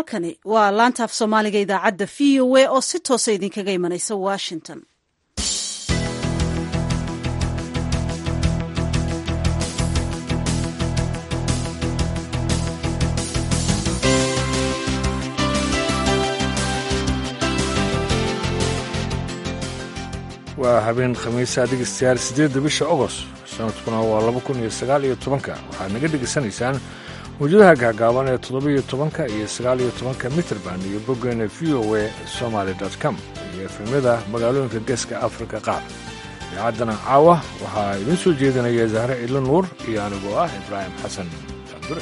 halkani waa laanta af soomaaliga idaacadda v o a oo si toosa idinkaga imanaysa washington waa habeen khamiisa dhegeystayaal siddeedda bisha ogost sanadkuna waa laba kun iyo sagaal iyo tobanka waxaad naga dhegaysanaysaan mawjadaha gaagaaban ee toddoba-iyo tobanka iyo sagaal iyo tobanka mitrband iyo boggeena v o a somaali com iyo efemyada magaalooyinka geeska afrika qaar idaacaddana caawa waxaa idiin soo jeedinaya zahre ilo nuur iyo anigoo ah ibraahim xasan abdure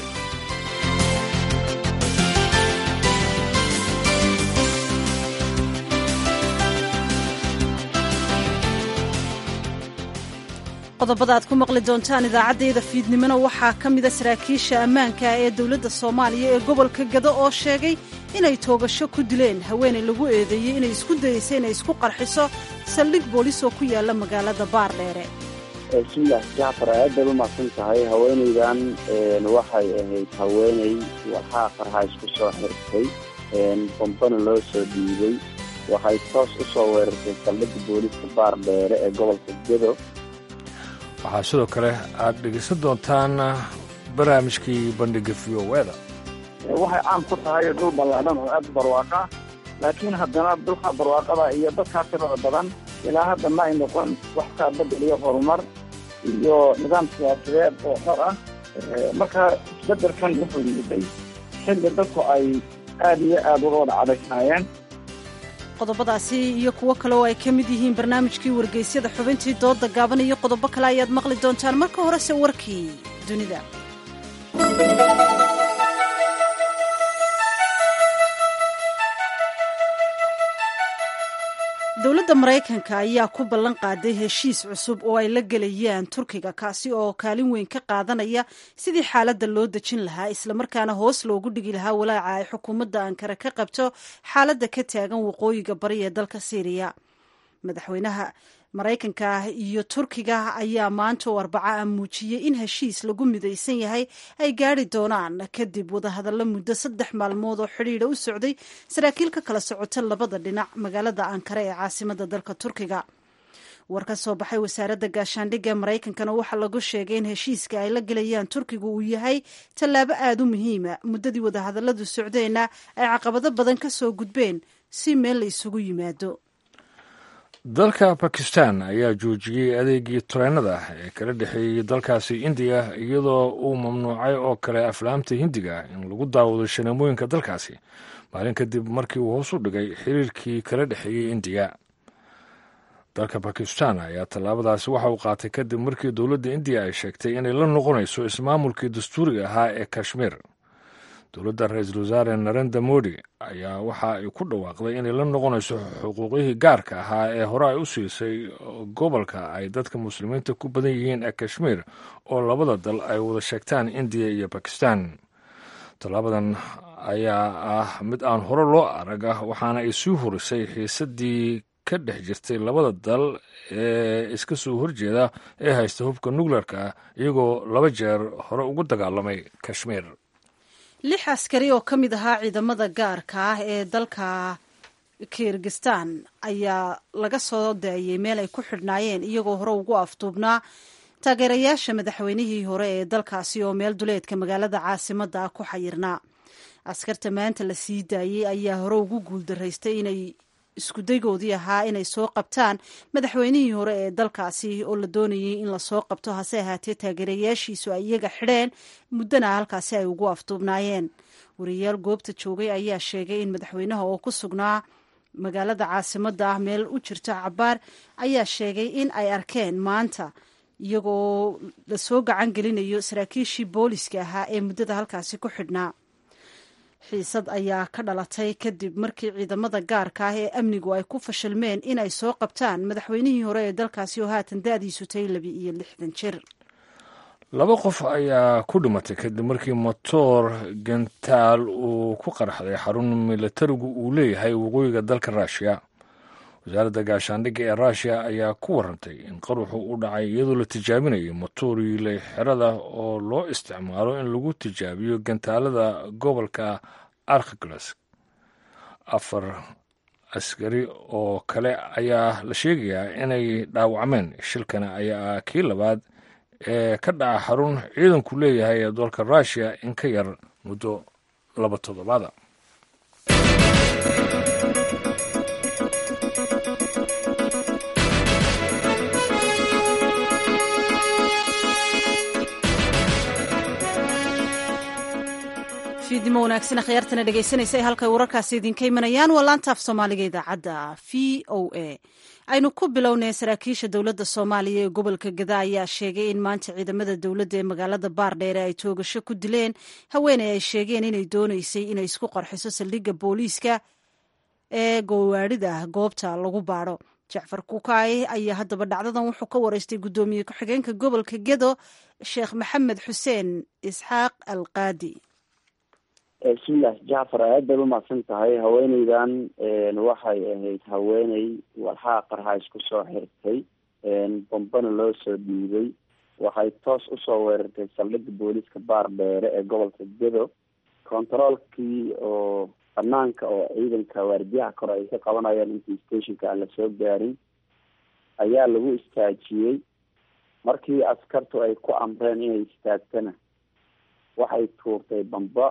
qodobada aad ku maqli doontaan idaacaddayda fiidnimona waxaa ka mida saraakiisha ammaanka ee dowladda soomaaliya ee gobolka gado oo sheegay inay toogasho ku dileen haweenay lagu eedeeyey inay isku dayeysay inay isku qarxiso saldhig boolis oo ku yaala magaalada baardheere bismillaah jacfar aad baad u mahadsan tahay haweenaydan waxay ahayd haweenay waxaa qarxa isku soo xirtay bombana loo soo dhiibay waxay toos u soo weerartay saldhigga booliska baardheere ee gobolka gado waxaa sidoo kale aad dhegaysan doontaan barnaamijkii bandhiga v o eda waxay caan ku tahay dhul ballaadhan oo aad barwaaqa laakiin haddana dhulka barwaaqada iyo dadkaa tirada badan ilaa hadda ma ay noqon wax kaa bedel iyo horumar iyo nidaam siyaasadeed oo xor ah marka isbedelkan wuxuu yimiday xilli dadku ay aad iyo aad uga wada cadaysnaayeen qodobadaasi iyo kuwo kale oo ay ka mid yihiin barnaamijkii wargeysyada xubintii dooda gaaban iyo qodobo kale ayaad maqli doontaan marka horese warkii dunida dowladda maraykanka ayaa ku ballan qaaday heshiis cusub oo ay la gelayaan turkiga kaasi oo kaalin weyn ka qaadanaya sidii xaaladda loo dejin lahaa islamarkaana hoos loogu dhigi lahaa walaaca ay xukuumadda ankara ka qabto xaaladda ka taagan waqooyiga bari ee dalka syriya madaxweynaha maraykanka iyo turkiga ayaa maanta oo arbaca muujiyey in heshiis lagu midaysan yahay ay gaari doonaan kadib wadahadallo muddo saddex maalmood oo xidhiidha u socday saraakiil ka kala socota labada dhinac magaalada ankara ee caasimada dalka turkiga war ka soo baxay wasaaradda gaashaandhigga ee maraykankana waxaa lagu sheegay in heshiiska ay la gelayaan turkiga uu yahay tallaabo aada u muhiima muddadii wadahadalladu socdeenna ay caqabado badan ka soo gudbeen si meel la isugu yimaado dalka bakistan ayaa joojiyey adeegii tareenada ee kala dhexeeyey dalkaasi indiya iyadoo uu mamnuucay oo kale aflaamta hindiga in lagu daawado shaneemooyinka dalkaasi maalin kadib markii uu hoos u dhigay xiriirkii kala dhexeeyey indiya dalka bakistan ayaa tallaabadaasi waxa uu qaatay kadib markii dowladda indiya ay sheegtay inay la noqonayso ismaamulkii dastuuriga ahaa ee kashmiir dowladda ra-iisul wasaare narenda modi ayaa waxa ay ku dhawaaqday inay la noqonayso xuquuqyihii gaarka ahaa ee hore ay u siisay gobolka ay dadka muslimiinta ku badan yihiin ee kashmiir oo labada dal ay wada sheegtaan indiya iyo bakistan tallaabadan ayaa ah mid aan hore loo arag ah waxaana ay sii horisay xiisadii ka dhex jirtay labada dal ee iska soo horjeeda ee haysta hubka nukleerka ah iyagoo laba jeer hore ugu dagaalamay kashmiir lix askari oo ka mid ahaa ciidamada gaarka ah ee dalka kirgistan ayaa laga soo daayey meel ay ku xidhnaayeen iyagoo hore ugu afduubnaa taageerayaasha madaxweynihii hore ee dalkaasi oo meel duleedka magaalada caasimadda ah ku xayirnaa askarta maanta la sii daayey ayaa hore ugu guuldaraystay inay iskudaygoodii ahaa inay soo qabtaan madaxweynihii hore ee dalkaasi oo la doonayay in lasoo qabto hase ahaatee taageerayaashiisu ay iyaga xidheen muddana halkaasi ay ugu afduubnaayeen wariyaal goobta joogay ayaa sheegay in madaxweynaha oo ku sugnaa magaalada caasimadda ah meel u jirto cabaar ayaa sheegay in ay arkeen maanta iyagoo lasoo gacan gelinayo saraakiishii booliska ahaa ee muddada halkaasi ku xidhnaa xiisad ayaa ka dhalatay kadib markii ciidamada gaarka ah ee amnigu ay ku fashilmeen in ay soo qabtaan madaxweynihii hore ee dalkaasi oo haatan da-diisu tahay laba iyo lixdan jir laba qof ayaa ku dhimatay kadib markii motoor gantaal uu ku qarxday xarun milatarigu uu leeyahay waqooyiga dalka ruushiya wasaaradda gaashaandhigga ee ruushiya ayaa ku warantay in qaruxu u dhacay iyadoo la tijaabinayay motooriile xerada oo loo isticmaalo in lagu tijaabiyo gantaalada gobolka arkglas afar askari oo kale ayaa la sheegayaa inay dhaawacmeen shilkana ayaa kii labaad ee ka dhaca xarun ciidanku leeyahay ee dalka russiya in ka yar muddo laba toddobaada fiidnimo wanaagsan akhyaartana dhegaysanaysa ee halkay wararkaasi idinka imanayaan waa laanta af soomaaliga idaacadda v o a aynu ku bilownay saraakiisha dowladda soomaaliya ee gobolka gada ayaa sheegay in maanta ciidamada dowladda ee magaalada baardheere ay toogasho ku dileen haweeney ay sheegeen inay doonaysay inay isku qarxiso saldhigga booliiska ee gowaadhida goobta lagu baadho jacfar kukaay ayaa haddaba dhacdadan wuxuu ka wareystay guddoomiye ku-xigeenka gobolka gedo sheekh maxamed xuseen isxaaq alqaadi bismillaah jacfar aad baad umahadsan tahay haweeneydan waxay ahayd haweeney walxaa qarxa isku soo xirtay bombana loo soo dhiibay waxay toos usoo weerartay saldhigga booliiska baar dheere ee gobolka gedo controolkii oo banaanka oo ciidanka waardiyaha kore ay ka qabanayaan intii stationka aan lasoo gaarin ayaa lagu istaajiyey markii askartu ay ku amreen inay istaagtana waxay tuurtay bamba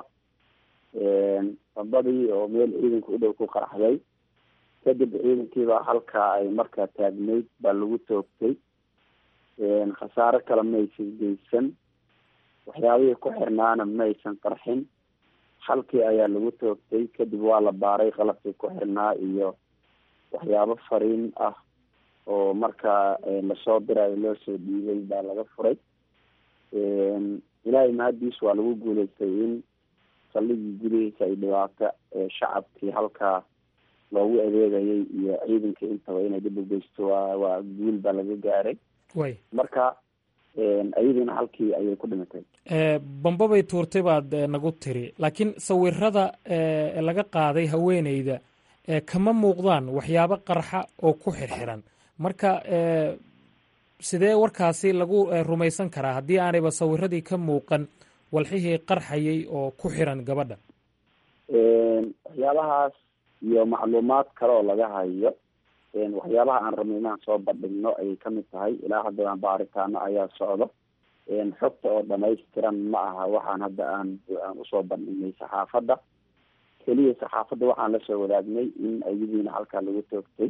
bambadii oo meel ciidanka u dhow ku qaraxday kadib ciidankiibaa halkaa ay markaa taagnayd baa lagu toogtay khasaare kale maysan geysan waxyaabihii ku xirnaana maysan qarxin halkii ayaa lagu toogtay kadib waa la baaray qalabkii ku xirnaa iyo waxyaabo fariin ah oo markaa lasoo dirayo loo soo dhiibay baa laga furay ilaahay mahadiis waa lagu guuleystay in saldhigii gudihiisa ay dhibaato shacabkii halkaa loogu adeegayay iyo ciidankii intaba inay dib u geysto waa waa guul baa laga gaaray way marka ayadiina halkii ayay ku dhimatay bamba bay tuurtay baad nagu tiri laakiin sawirada laga qaaday haweeneyda kama muuqdaan waxyaabo qarxa oo ku xirxiran marka sidee warkaasi lagu rumaysan karaa haddii aanayba sawiradii ka muuqan walxihii qarxayay oo ku xiran gabadha waxyaabahaas iyo macluumaad kale oo laga hayo waxyaabaha aan rabno inaan soo bandhigno ayay kamid tahay ilaa haddana baaritaano ayaa socdo xogta oo dhamaystiran ma aha waxaan hadda aan aan usoo bandhignay saxaafadda keliya saxaafadda waxaan lasoo wadaagnay in ayadiina halkaa lagu toogtay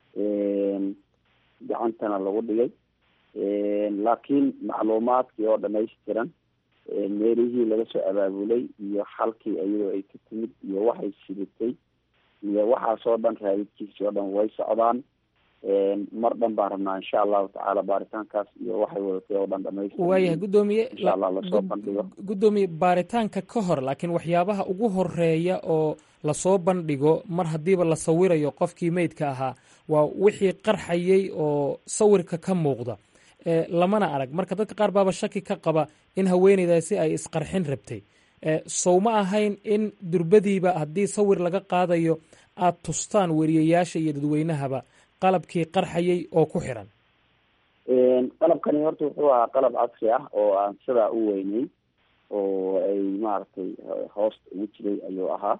gacantana lagu dhigay laakiin macluumaadkii oo dhamaystiran meelihii laga soo abaabulay iyo halkii iyadoo ay ka timid iyo waxay sidatay iyo waxaasoo dhan raadidkiisii oo dhan way socdaan mar dhan baan rabnaa insha allahu tacaala baaritaankaas iyo waxay wadatay oo dhan dhamaystir waayahay guddoomiye insha allah lasoo bandhigo guddoomiye baaritaanka ka hor laakiin waxyaabaha ugu horeeya oo lasoo bandhigo mar haddiiba la sawirayo qofkii meydka ahaa waa wixii qarxayay oo sawirka ka muuqda lamana arag marka dadka qaar baaba shaki ka qaba in haweeneydaasi ay isqarxin rabtay sow ma ahayn in durbadiiba haddii sawir laga qaadayo aada tustaan weriyayaasha iyo dadweynahaba qalabkii qarxayay oo ku xiran qalabkani horta wuxuu ahaa qalab casri ah oo aan sidaa u weynay oo ay maaragtay hoosta ugu jiray ayuu ahaa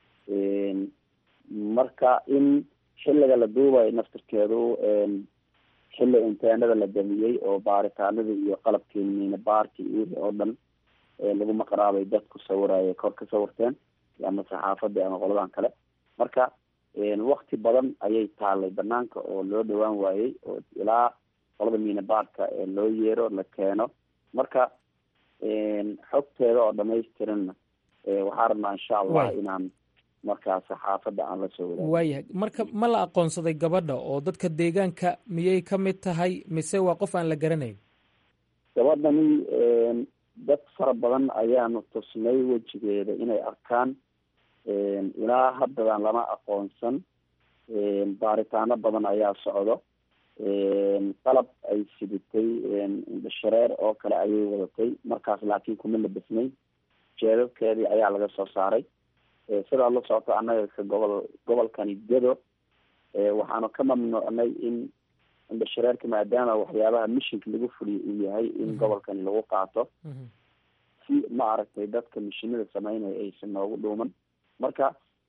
marka in xilliga la duubayo naftirkeedu xilli inteenada la damiyey oo baaritaanada iyo qalabkii miina baarki iyo wixii oo dhan lagu maqraabay dadku sawiraya kor ka sawirteen ama saxaafadii ama qoladan kale marka wakti badan ayay taalay banaanka oo loo dhawaan waayey oo ilaa qolada miina baarka loo yeero la keeno marka xogteeda oo dhamaystiranna waxaa rabnaa insha allah inaan markaa saxaafadda aan la soo wadaag waayahay marka ma la aqoonsaday gabadha oo dadka deegaanka miyay ka mid tahay mise waa qof aan la garanayn gabadhani dad fara badan ayaanu tusnay wejigeeda inay arkaan ilaa haddadan lama aqoonsan baaritaano badan ayaa socdo qalab ay sidatay indhashareer oo kale ayay wadatay markaas laakiin kuma labisnay jeedadkeedii ayaa laga soo saaray sidaa la socoto annaga ka gobol gobolkani gedo waxaanu ka mamnuucnay in indhashareerka maadaama waxyaabaha mishinka lagu fuliyo uu yahay in gobolkani lagu qaato si ma aragtay dadka mishinada sameynaya aysan noogu dhuuman marka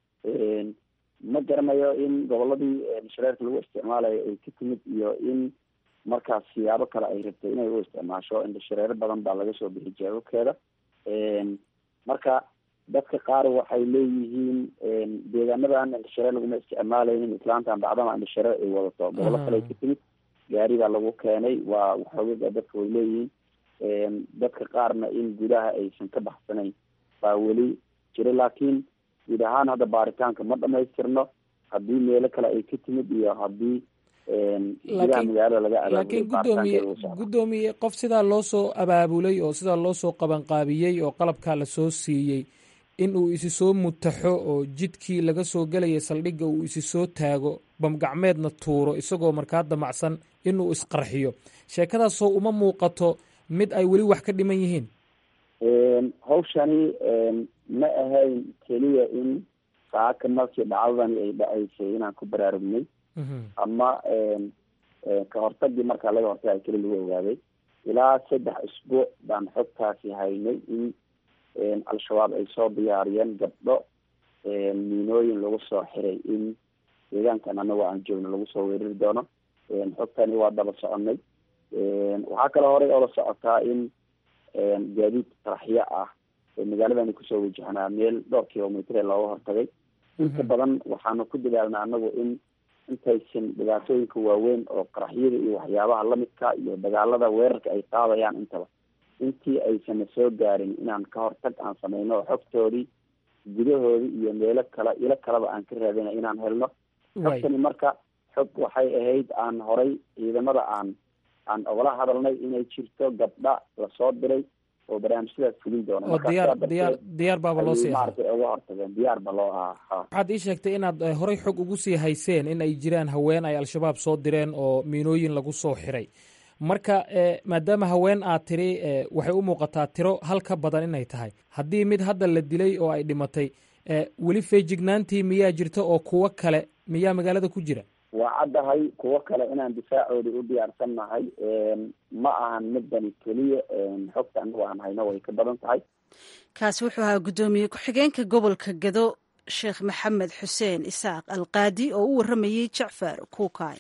ma garanayo in goboladii shareerka lagu isticmaalayo ay ka timid iyo in markaas siyaabo kale ay rabtay inay u isticmaasho indhashareero badan baa laga soo bixi jeebabkeeda marka dadka qaar waxay leeyihiin deegaanadan indhashareer laguma isticmaalaynin islaantan bacdama indhashareer ay wadato gobolo kale ka timid gaari baa lagu keenay waa waxoogaga dadka way leeyihiin dadka qaarna in gudaha aysan ka baxsanayn baa weli jira laakiin guud ahaan hadda baaritaanka ma dhamaystirno haddii meelo kale ay ka timid iyo haddii gudaha magaalada laga laakiin guddoomiye guddoomiye qof sidaa loo soo abaabulay oo sidaa loo soo qabanqaabiyey oo qalabkaa la soo siiyey in uu isi soo mutaxo oo jidkii laga soo gelaya saldhigga uu isi soo taago bamgacmeedna tuuro isagoo markaa damacsan inuu isqarxiyo sheekadaasoo uma muuqato mid ay weli wax ka dhiman yihiin hawshani ma ahayn keliya in saaka markii dhacdadani ay dhacaysay inaan ku baraarugnay ama ka hortagii markaa laga hortagay keli lagu ogaaday ilaa saddex isbuuc baan xogtaasi haynay in al-shabaab ay soo diyaariyeen gabdho miinooyin lagu soo xiray in deegaankan anagoo aan joogno lagu soo weerari doono xogtani waa daba soconay waxaa kaloo horey oola socotaa in gaadiid qaraxyo ah magaaladani kusoo wajahnaa meel dhowr kilomitr ee looga hortagay inta badan waxaanu ku dadaalnaa anagu in intaysan dhibaatooyinka waaweyn oo qaraxyada iyo waxyaabaha lamidka iyo dagaalada weerarka ay qaadayaan intaba intii aysana soo gaarin inaan ka hortag aan sameyno oo xogtoodii gudahoodii iyo meelo kale ilo kaleba aan ka raadina inaan helno xogtani marka xog waxay ahayd aan horay ciidamada aan aan ogala hadalnay inay jirto gabdha lasoo diray oo barnaamijyadaas fulin doona oo diyaar diyaar diyaar baaba loo sii ahaa maaragtay uga hortageen diyaar ba loo ahaa ha waxaad ii sheegtay inaad horey xog ugu sii hayseen in ay jiraan haween ay al-shabaab soo direen oo miinooyin lagu soo xiray marka maadaama haween aad tiri waxay u muuqataa tiro hal ka badan inay tahay haddii mid hadda la dilay oo ay dhimatay weli feejignaantii miyaa jirta oo kuwo kale miyaa magaalada ku jira waa caddahay kuwo kale inaan difaacoodi u diyaarsan nahay ma ahan midani keliya xogta anagu aan hayno way ka badan tahay kaasi wuxuu ahaa guddoomiye ku-xigeenka gobolka gado sheekh maxamed xuseen isaaq alqaadi oo u warramayey jacfar kuukay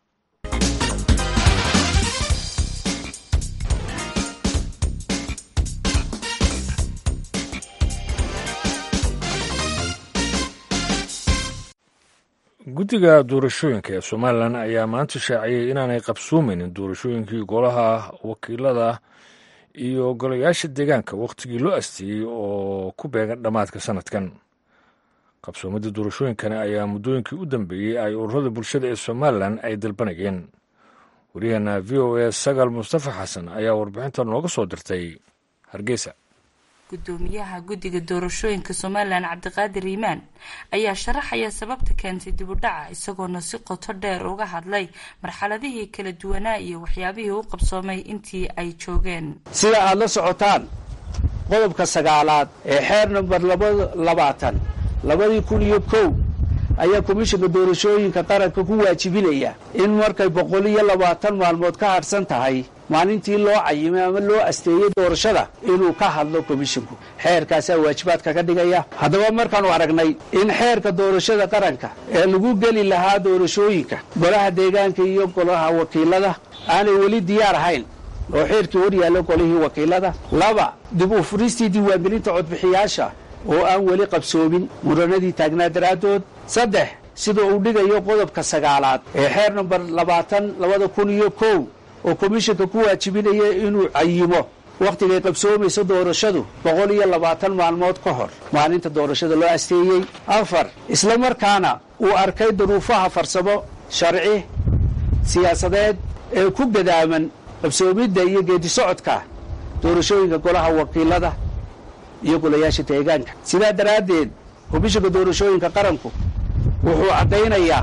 guddiga doorashooyinka ee somalilan ayaa maanta shaaciyey inaanay qabsoomaynin doorashooyinkii golaha wakiilada iyo golayaasha deegaanka wakhtigii loo asteeyey oo ku beegan dhammaadka sanadkan qabsoomadda doorashooyinkani ayaa muddooyinkii u dambeeyey ay ururada bulshada ee somalilan ay dalbanayeen waryaheena v o a sagaal mustafa xasan ayaa warbixinta nooga soo dirtay hargeysa gudoomiyaha guddiga doorashooyinka somalilan cabdiqaadir iimaan ayaa sharaxaya sababta keentay dibudhaca isagoona si qoto dheer uga hadlay marxaladihii kala duwanaa iyo waxyaabihii u qabsoomay intii ay joogeen sida aada la socotaan qodobka sagaalaad ee xeer namber labaatan labadii kun iyo kow ayaa komishinka doorashooyinka qaranka ku waajibinaya in markay boqol iyo labaatan maalmood ka hadhsan tahay maalintii loo cayimay ama loo asteeyey doorashada inuu ka hadlo komishinku xeerkaasaa waajibaadka ka dhigaya haddaba markaanu aragnay in xeerka doorashada qaranka ee lagu geli lahaa doorashooyinka golaha deegaanka iyo golaha wakiilada aanay weli diyaar ahayn oo xeerkii hor yaallo golihii wakiilada laba dib u furistii diiwaangelinta codbixiyaasha oo aan weli qabsoomin muranadii taagnaa daraaddood saddex sida uu dhigayo qodobka sagaalaad ee xeer namber labaatan labada kun iyo kow oo komishinka ku waajibinaya inuu cayimo wakhtigay qabsoomayso doorashadu boqol iyo labaatan maalmood ka hor maalinta doorashada loo asteeyey afar isla markaana uu arkay duruufaha farsamo sharci siyaasadeed ee ku gadaaman qabsoomidda iyo geedisocodka doorashooyinka golaha wakiilada iyo golayaasha deegaanka sidaa daraaddeed komishinka doorashooyinka qaranku wuxuu caddaynayaa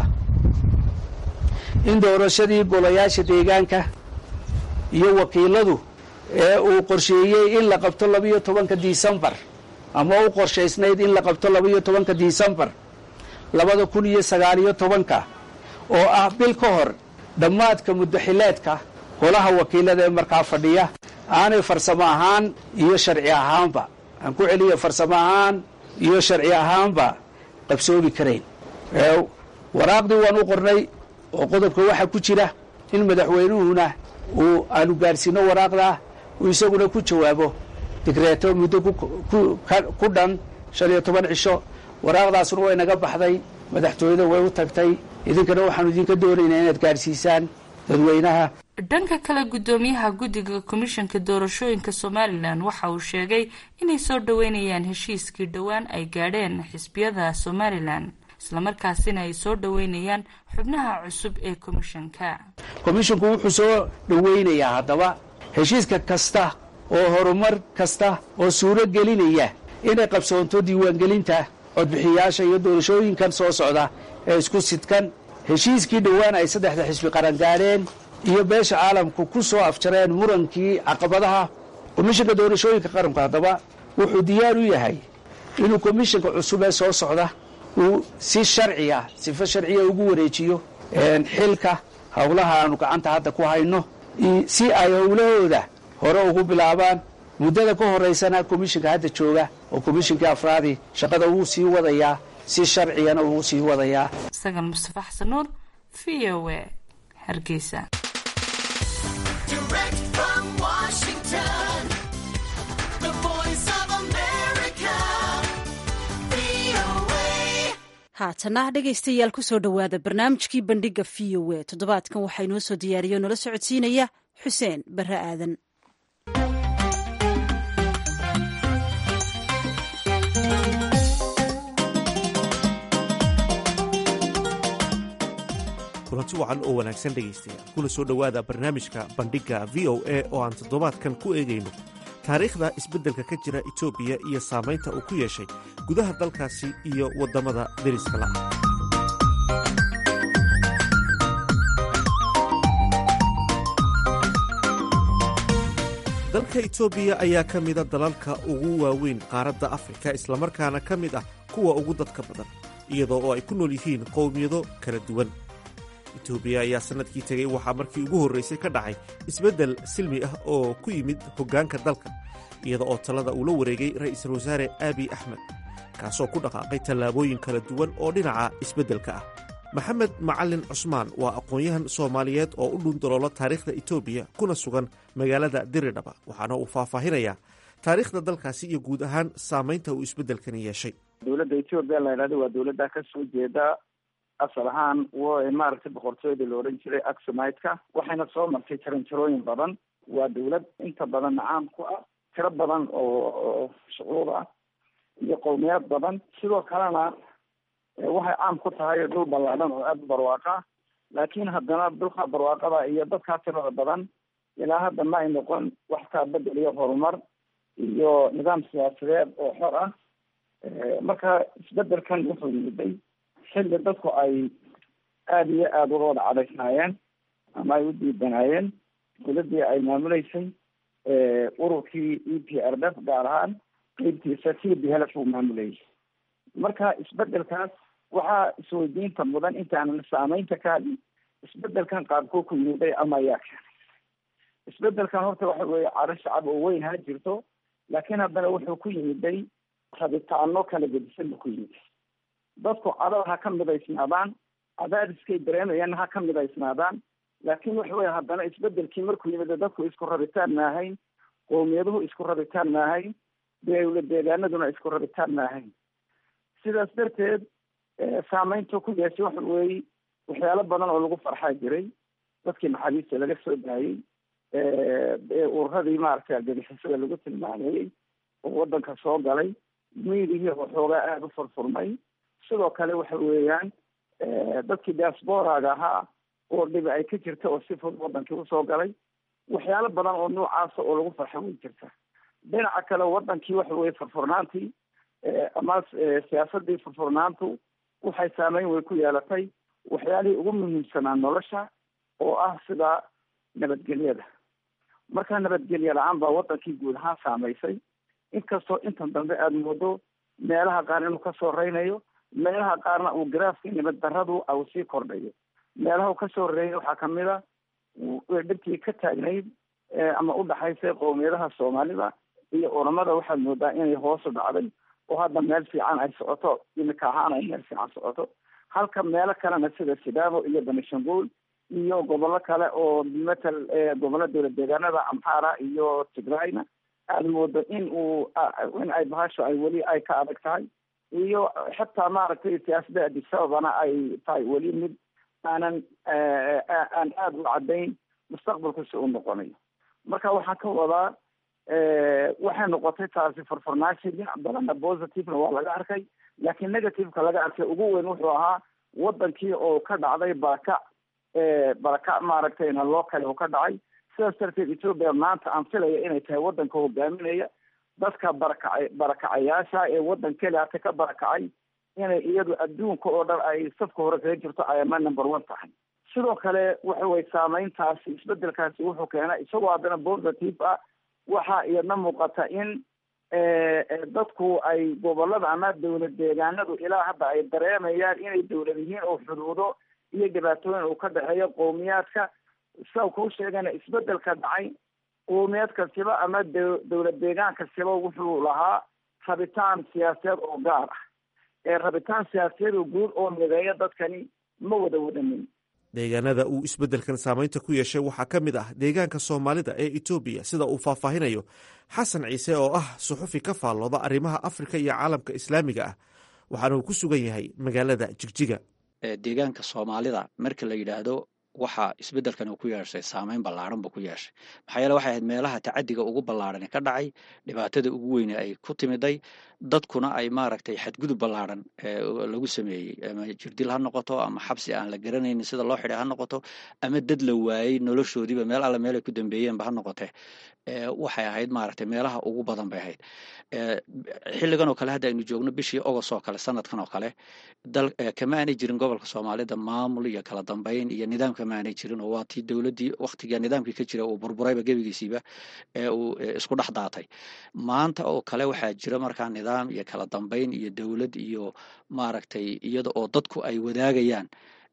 in doorashadii golayaasha deegaanka iyo wakiiladu ee uu qorsheeyey in la qabto labiyo tobanka disembar ama u qorshaysnayd in la qabto labiyo tobanka disembar labada kun iyo sagaaliyo tobanka oo ah bil ka hor dhammaadka muddaxileedka golaha wakiilada ee markaa fadhiya aanay farsamo ahaan iyo sharci ahaanba aan ku celiyo farsamo ahaan iyo sharci ahaanba qabsoomi karayn waraaqdii waan u qornay oo qodobka waxaa ku jira in madaxweynuhuna uu aanu gaadhsiino waraaqdaa uu isaguna ku jawaabo digreeto muddo ku dhan shan iyo toban cisho waraaqdaasuna way naga baxday madaxtooyada way u tagtay idinkana waxaanu idinka doonaynaa inaad gaadhsiisaan dadweynaha dhanka kale guddoomiyaha guddiga komishanka doorashooyinka somalilan waxa uu sheegay inay soo dhoweynayaan heshiiskii dhowaan ay gaadheen xisbiyada somalilan islamarkaasina ay soo dhoweynayaan xubnaha cusub ee komishanka komishinku wuxuu soo dhoweynayaa haddaba heshiiska kasta oo horumar kasta oo suuro gelinaya inay qabsoonto diiwaangelinta codbixiyaasha iyo doorashooyinkan soo socda ee isku sidkan heshiiskii dhowaan ay saddexda xisbi qaran gaadheen iyo beesha caalamku ku soo afjareen murankii caqabadaha komishanka doorashooyinka qaranku haddaba wuxuu diyaar u yahay inuu komishanka cusub ee soo socda uu si sharciya sifo sharciya ugu wareejiyo xilka howlaha aanu gacanta hadda ku hayno si ay howlahooda hore ugu bilaabaan muddada ka horaysana komishanka hadda jooga oo komishankii afraadi shaqada wuu sii wadayaa si sharciyana wuu sii wadayaa sagal mustafa xasan nuur v o a hargeysa haatana dhegaystayaal kusoo dhowaada barnaamijkii bandhiga v o a toddobaadkan waxaa inoo soo diyaariya o nala socodsiinaya xuseen barre aadan kulanti wacan oo wanaagsan dhegaystayaal kuna soo dhowaada barnaamijka bandhigga v o a oo aan toddobaadkan ku eegayno taariikhda isbeddelka ka jira etoobiya iyo saamaynta uu ku yeeshay gudaha dalkaasi iyo waddamada deriska la dalka etoobiya ayaa ka mida dalalka ugu waaweyn qaaradda afrika islamarkaana ka mid ah kuwa ugu dadka badan iyadoo oo ay ku nool yihiin qowmiyado kala duwan etoobiya ayaa sannadkii tegey waxaa markii ugu horraysay ka dhacay isbeddel silmi ah oo ku yimid hoggaanka dalka iyada oo talada uu la wareegay ra'iisul wasaare aabiy axmed kaasoo ku dhaqaaqay tallaabooyin kala duwan oo dhinaca isbeddelka ah maxamed macalin cusmaan waa aqoon-yahan soomaaliyeed oo u dhundaloolo taariikhda etoobiya kuna sugan magaalada diridhaba waxaana uu faahfaahinayaa taariikhda dalkaasi iyo guud ahaan saamaynta uu isbeddelkani yeeshay dowladda etoobiya la yidhahdo waa dowladda ka soo jeeda asal ahaan w maaragtay boqortooyada la odhan jiray axomideka waxayna soo martay jaranjarooyin badan waa dowlad inta badan caan ku ah tiro badan oo shucuub ah iyo qowmiyaad badan sidoo kalena waxay caan ku tahay dhul ballaadhan oo aada u barwaaqa laakiin haddana dhulka barwaaqada iyo dadkaa tirada badan ilaa hadda ma ay noqon wax kaa bedel iyo horumar iyo nidaam siyaasadeed oo xor ah marka isbedelkan wuxuu yimiday xilli dadku ay aada iyo aada uga wada cadaysnaayeen ama ay u diidanaayeen dowladdii ay maamuleysay ururkii e p r f gaar ahaan qeybtiisa t b helf uu maamulayay marka isbedelkaas waxaa isweydiinta mudan intaanan saameynta ka hadlin isbedelkan qaabkuu ku yimiday ama ayaa keenay isbedelkan horta waxa weeye caro shacab oo weyn ha jirto laakiin haddana wuxuu ku yimiday rabitaano kala gedisan buu ku yimid dadku cadada ha ka midaysnaadaan cadaadiskay dareemayaan ha ka midaysnaadaan laakiin waxa weye haddana isbedelkii markuu yimid dadku isku rabitaan maahayn qowmiyaduhu isku rabitaan maahayn dowla deegaanaduna isku rabitaan maahayn sidaas darteed saameyntu ku yeeshay waxa weeye waxyaalo badan oo lagu farxaa jiray dadkii maxaabiista laga soo daayey ururadii maaragtay argagixisada lagu tilmaamayey oo wadanka soo galay miidihii waxoogaa aada u furfurmay sidoo kale waxa weeyaan dadkii diasporaga ahaa oo dhibi ay ka jirta oo si fud wadankii usoo galay waxyaalo badan oo noocaasa oo lagu farxa way jirta dhinaca kale wadankii waxa weye furfurnaantii ama siyaasadii furfurnaantu waxay saameyn way ku yeelatay waxyaalihii ugu muhiimsanaa nolosha oo ah sida nabadgelyada marka nabadgelye la-aan baa wadankii guud ahaan saamaysay inkastoo intan dambe aada moodo meelaha qaar inuu kasoo reynayo meelaha qaarna uu garaafka nabad daradu au sii kordhayo meelaha uu kasoo reeyay waxaa kamid a dhibkii ka taagnayd ama udhaxaysay qowmiyadaha soomaalida iyo oramada waxaad moodaa inay hoosu dhacday oo hadda meel fiican ay socoto imika ahaan ay meel fiican socoto halka meelo kalena sida sidaamo iyo benishanguul iyo gobollo kale oo matal gobollo dowlad deegaanada amhara iyo tigrayna aada moodo in uu in ay bahasho ay weli ay ka adag tahay iyo xitaa maaragtay siyaasadda adisababana ay tahay weli mid aanan aan aada u caddayn mustaqbalku si uu noqonayo marka waxaan ka wadaa waxay noqotay taasi farfarnaashi dhinac badanna positivena waa laga arkay laakiin negativeka laga arkay ugu weyn wuxuu ahaa wadankii oo ka dhacday baraka baraka maaragtayna loo kale oo ka dhacay sidaas darteed ethoopia maanta aan filaya inay tahay wadanka hogaaminaya dadka barakacay barakacayaasha ee wadan keliata ka barakacay inay iyadu adduunka oo dhan ay safka hore kaga jirto ayama number one tahay sidoo kale waxa way saameyntaasi isbedelkaasi wuxuu keenay isagoo haddana positive ah waxaa iyadna muuqata in dadku ay gobolada ama dowlad deegaanadu ilaa hadda ay dareemayaan inay dowlad yihiin oo xuduudo iyo dhibaatooyin uu ka dhexeeyo qowmiyaadka sida kuu sheegana isbedelka dhacay qowmiyad kastiba ama dowlad deegaan kastiba wuxuu lahaa rabitaan siyaasadeed oo gaar ah ee rabitaan siyaasadeed oo guud oo mideeya dadkani ma wada wadanin deegaanada uu isbeddelkan saameynta ku yeeshay waxaa ka mid ah deegaanka soomaalida ee etoobiya sida uu faahfaahinayo xasan ciise oo ah suxufi ka faallooda arrimaha afrika iyo caalamka islaamiga ah waxaana uu ku sugan yahay magaalada jigjiga deegaanka soomaalida marka la yidhaahdo waxa isbeddelkan uu ku yeeshay saameyn ballaaran buu ku yeeshay maxaa yeele waxay ahayd meelaha tacadiga ugu ballaarani ka dhacay dhibaatada ugu weyne ay ku timiday dadkuna ay maaragtay xadgudub ballaaran lagu sameeyey ama jirdil ha noqoto ama xabsi aan la garanaynin sida loo xidhay ha noqoto ama dad la waayey noloshoodiiba meel alle meel ay ku dambeeyeenba ha noqote waxay ahayd maaragtay meelaha ugu badan bay ahayd xilligan oo kale hadda aynu joogno bishii ogos oo kale sanadkan oo kale dal kama aanay jirin gobolka soomaalida maamul iyo kala dambeyn iyo nidaam kama aanay jirin oo waa tii dowladdii waktiga nidaamkii ka jira uu burburayba gebigiisiiba ee uu isku dhex daatay maanta oo kale waxaa jira markaa nidaam iyo kala dambeyn iyo dowlad iyo maaragtay iyada oo dadku ay wadaagayaan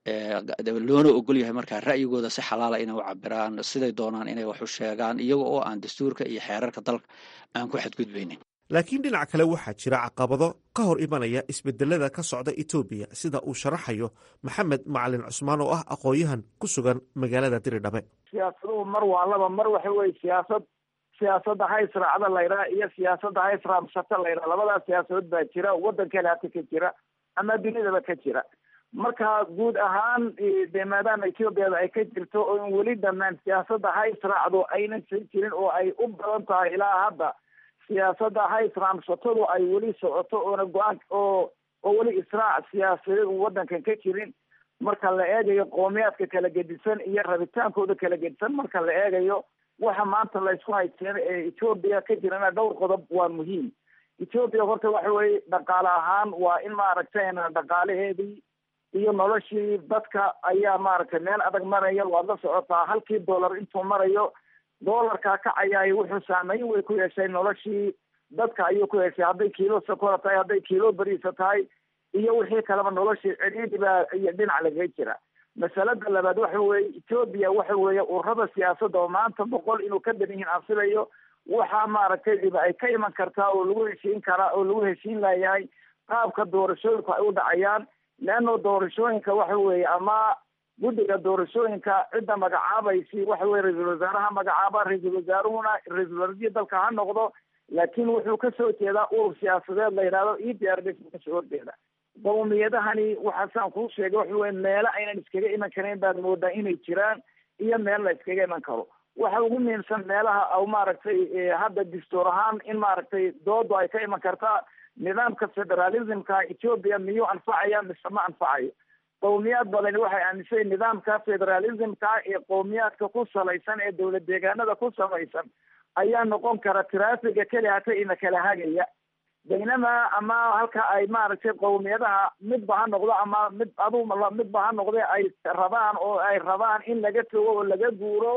loona ogol yahay markaa ra'yigooda si xalaala inay u cabiraan siday doonaan inay wax u sheegaan iyaga oo aan dastuurka iyo xeerarka dalka aan ku xadgudbaynin laakiin dhinac kale waxaa jira caqabado ka hor imanaya isbedelada ka socda etoobiya sida uu sharaxayo maxamed macalin cusmaan oo ah aqoon-yahan ku sugan magaalada diridhabe siyaasaduhu mar waa laba mar waxa weye siyaasad siyaasadda haysraacda laydhaha iyo siyaasadda haysraamsata laydhaha labadaas siyaasadood baa jira waddankeena hata ka jira ama dunidaba ka jira marka guud ahaan de maadaama ethoobiada ay ka jirto oo in weli dhammaan siyaasadda haysraacdu aynan sii jirin oo ay u badan tahay ilaa hadda siyaasadda haysraamsatadu ay weli socoto oona go-aan oo oo weli israac siyaasadeed uu waddankan ka jirin marka la eegayo qoomiyaadka kala gedisan iyo rabitaankooda kala gedisan marka la eegayo waxa maanta laysku haysteen ee ethoobiya ka jirana dhowr qodob waa muhiim ethoobiya horta waxa weye dhaqaale ahaan waa in maaragtayna dhaqaalaheedii iyo noloshii dadka ayaa maaragtay meel adag maraya waad la socotaa halkii dollar intuu marayo doolarkaa kacayaay wuxuu saameyn way ku yeeshay noloshii dadka ayuu ku yeeshay hadday kiilo sokora tahay hadday kiilo bariisa tahay iyo wixii kaleba noloshii cidhiidhi baa iyo dhinac lagaga jira masalada labaad waxa weeye etoobiya waxa weeye ururada siyaasadda oo maanta boqol inuu ka badan yihiin aan filayo waxaa maaragtay dhiba ay ka iman kartaa oo lagu heshiin karaa oo lagu heshiin layahay qaabka doorashooyinku ay u dhacayaan leano doorashooyinka waxa weeye ama guddiga doorashooyinka cidda magacaabaysi waxa weye ra-iisul wasaaraha magacaaba ra-iisul wasaaruhuna ra-iisul wasaarihii dalka ha noqdo laakiin wuxuu kasoo jeedaa urur siyaasadeed la yidhahdo e d r d kasoo horjeeda qowmiyadahani waxaasaan kuu sheegay waxa weye meelo aynan iskaga iman karayn baad moodaa inay jiraan iyo meel la iskaga iman karo waxa ugu muhiimsan meelaha maaragtay hadda dastuur ahaan in maaragtay doodu ay ka iman kartaa nidaamka federalismka ethoobia miyuu anfacaya mise ma anfacayo qowmiyaad badani waxay aaminsan nidaamka federalismka ee qowmiyaadka ku salaysan ee dowlad deegaanada ku samaysan ayaa noqon kara traafiga keli hata ina kala hagaya baynama ama halka ay maaragtay qowmiyadaha midba ha noqdo ama mid adu midba ha noqde ay rabaan oo ay rabaan in laga togo oo laga guuro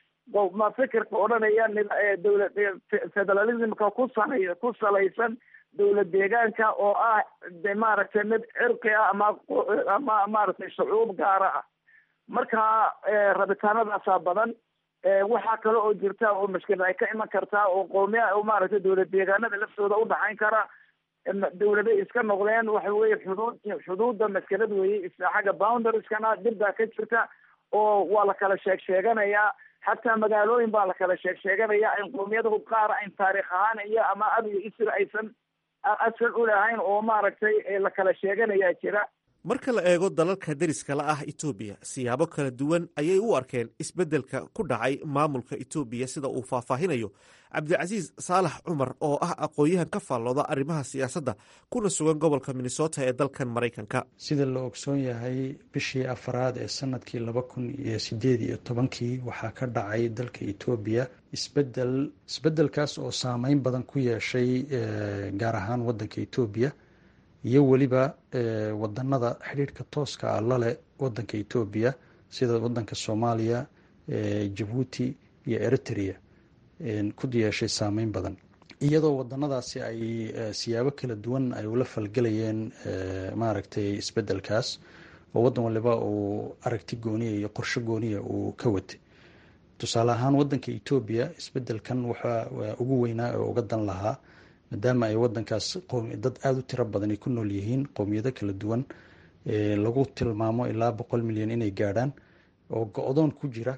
ma fikirka odhanaya dowla federalismka ku salay ku salaysan dowlad deegaanka oo ah de maaragtay mid cirqi ah ama ama maaragtay shucuub gaara ah marka rabitaanadaasaa badan waxaa kale oo jirta oo mashkilad ay ka iman kartaa oo qowmiya maaragtay dowlad deegaanada laftooda udhaxayn kara dawladay iska noqdeen waxa weye xuduud xuduudda maskelad weye xagga boundarskana dib baa ka jirta oo waa la kala sheeg sheeganayaa xataa magaalooyin baa la kala sheeg sheeganaya in qowmiyadahu qaar ayn taarikh ahaan iyo ama ab iyo isir aysan asal u lahayn oo maaragtay la kala sheeganayaa jira marka la eego dalalka deriska la ah etoobiya siyaabo kala duwan ayay u arkeen isbeddelka ku dhacay maamulka etoobiya sida uu faahfaahinayo cabdicasiis saalax cumar oo ah aqoon-yahan ka faallooda arrimaha siyaasadda kuna sugan gobolka minnesota ee dalkan maraykanka sida la ogsoon yahay bishii afaraad ee sanadkii laba kun iyo sideed iyo tobankii waxaa ka dhacay dalka etoobiya isbedel isbeddelkaas oo saameyn badan ku yeeshay gaar ahaan waddanka etoobiya iyo weliba wadanada xidhiirhka tooska ah laleh wadanka etoobiya sida wadanka soomaaliya jabuuti iyo eritrea ku yeeshay saameyn badan iyadoo wadanadaasi ay siyaabo kala duwan ay ula falgelayeen maaragtay isbedelkaas oo wadan waliba uu aragti gooniya iyo qorsho gooniya uu ka watay tusaale ahaan wadanka etoobiya isbedelkan waxaa ugu weynaa oo uga dan lahaa maadaama ay wadankaas dad aada u tiro badan ay ku nool yihiin qowmiyado kala duwan lagu tilmaamo ilaa boqol milyan inay gaadhaan oo go-doon ku jira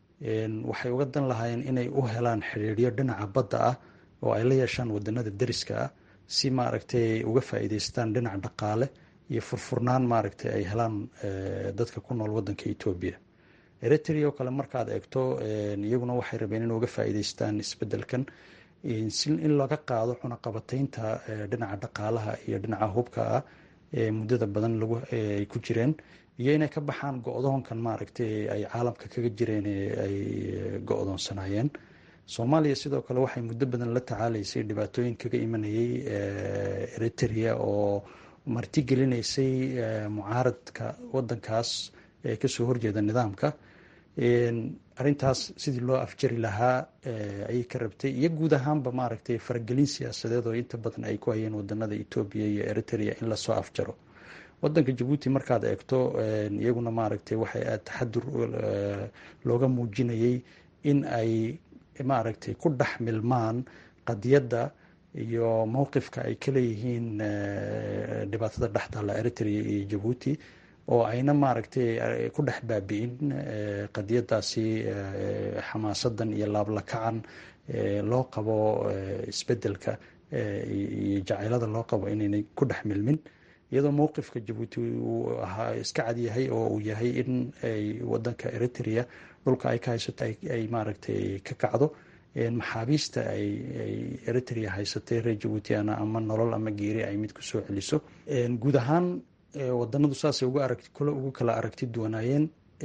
waxay uga dan lahaayeen inay u helaan xidhiidhyo dhinaca badda ah oo ay la yeeshaan wadanada deriska ah si maaragtay uga faa'iideystaan dhinac dhaqaale iyo furfurnaan maaragtay ay helaan dadka ku nool wadanka etoobiya eritrea oo kale markaad eegto iyaguna waxay rabeen in uga faa'iideystaan isbedelkan si in laga qaado cunaqabataynta dhinaca dhaqaalaha iyo dhinaca hubka ah ee muddada badan lagu ay ku jireen iyo inay ka baxaan go-doonkan maaragtay ay caalamka kaga jireen ay go-doonsanaayeen soomaaliya sidoo kale waxay muddo badan la tacaalaysay dhibaatooyin kaga imanayay eritrea oo martigelinaysay mucaaradka wadankaas ee kasoo horjeeda nidaamka arrintaas sidii loo afjari lahaa ayay ka rabtay iyo guud ahaanba maaragtay faragelin siyaasadeed oo inta badan ay ku hayeen wadanada etoobiya iyo eritrea in lasoo afjaro wadanka jabuuti markaad eegto iyaguna maaragtay waxay aad taxadur looga muujinayay in ay maaragtay ku dhex milmaan qadiyadda iyo mowqifka ay ka leeyihiin dhibaatada dhextaalla eritrea iyo jabuuti oo ayna maaragtay ku dhex baabi'in qadiyadaasi xamaasadan iyo laablakacan loo qabo isbedelka iyo jacaylada loo qabo inaynay ku dhex milmin iyadoo mowqifka jabuuti uu ahaa iska cadyahay oo uu yahay in ay wadanka eritrea dhulka ay ka haysato ay maaragtay ka kacdo maxaabiista ay eritrea haysatay reer jabuutiana ama nolol ama geeri ay mid kusoo celiso guud ahaan wadanadu saasay uga aragti kule ugu kala aragti duwanaayeen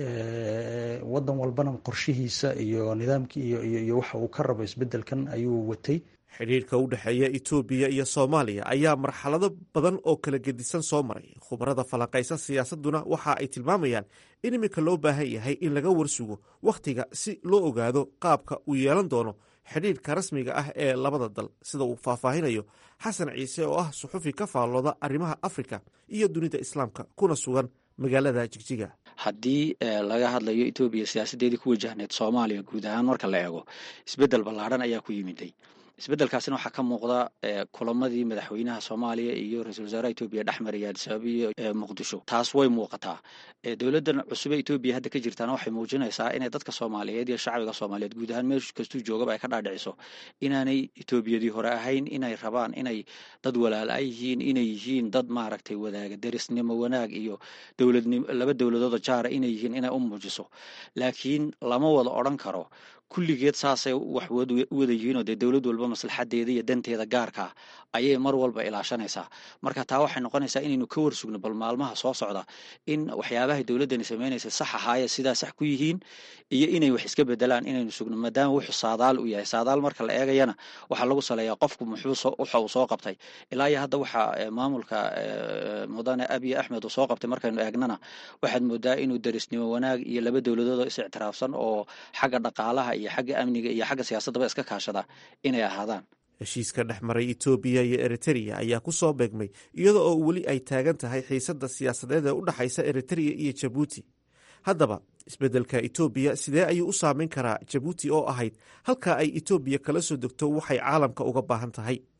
wadan walbana qorshihiisa iyo nidaamkii iyo waxa uu ka rabo isbedelkan ayuu watay xidhiirka u dhexeeya etoobiya iyo soomaaliya ayaa marxalado badan oo kala gedisan soo maray khubarada falanqaysan siyaasaduna waxa ay tilmaamayaan in iminka loo baahan yahay in laga warsugo wakhtiga si loo ogaado qaabka uu yeelan doono xidhiirka rasmiga ah ee labada dal sida uu faahfaahinayo xasan ciise oo ah suxufi ka faallooda arrimaha afrika iyo dunida islaamka kuna sugan magaalada jigjiga haddii laga hadlayo etoobiya siyaasaddeedii ku wajahneed soomaaliya guud ahaan marka la eego isbeddel ballaadhan ayaa ku yimiday isbeddelkaasina waxaa ka muuqda kulamadii madaxweynaha soomaaliya iyo ra-isul wasaaraha etoobiya dhex maraya adisababa iyo muqdisho taas way muuqataa dowladdan cusube etoobiya hadda ka jirtaana waxay muujinaysaa inay dadka soomaaliyeed iyo shacbiga soomaaliyeed guud ahaan meel kastuu joogaba ay ka dhaadhiciso inaanay etoobiyadii hore ahayn inay rabaan inay dad walaala yihiin inay yihiin dad maaragtay wadaaga derisnimo wanaag iyo dowladnim laba dowladooda jaara inay yihiin inay u muujiso laakiin lama wada odran karo kulligeed saasay wax u wada yihiinoo dee dowlad walba maslaxadeeda iyo danteeda gaarkaa ayay mar walba ilaashanaysaa marka taa waxay noqonaysaa inaynu ka warsugno bal maalmaha soo socda in waxyaabahay dowladdani samaynaysa sax ahaaye sidaa sax ku yihiin iyo inay wax iska bedelaan inaynu sugno maadaama wuxuu saadaal u yahay saadaal marka la eegayana waxaa lagu saleeyaa qofku muxuu waxa uu soo qabtay ilaa iyo hadda waxaa maamulka mudane abiy axmed uu soo qabtay markaynu eegnana waxaad moodaa inuu derisnimo wanaag iyo laba dowladood oo is ictiraafsan oo xagga dhaqaalaha iyo xagga amniga iyo xagga siyaasaddaba iska kaashada inay ahaadaan heshiiska dhex maray etoobiya iyo eritereya ayaa ku soo beegmay iyada oo weli ay taagan tahay xiisadda siyaasadeed ee u dhexaysa eritereya iyo jabuuti haddaba isbeddelka etoobiya sidee ayuu u saameyn karaa jabuuti oo ahayd halka ay etoobiya kala soo degto waxay caalamka uga baahan tahay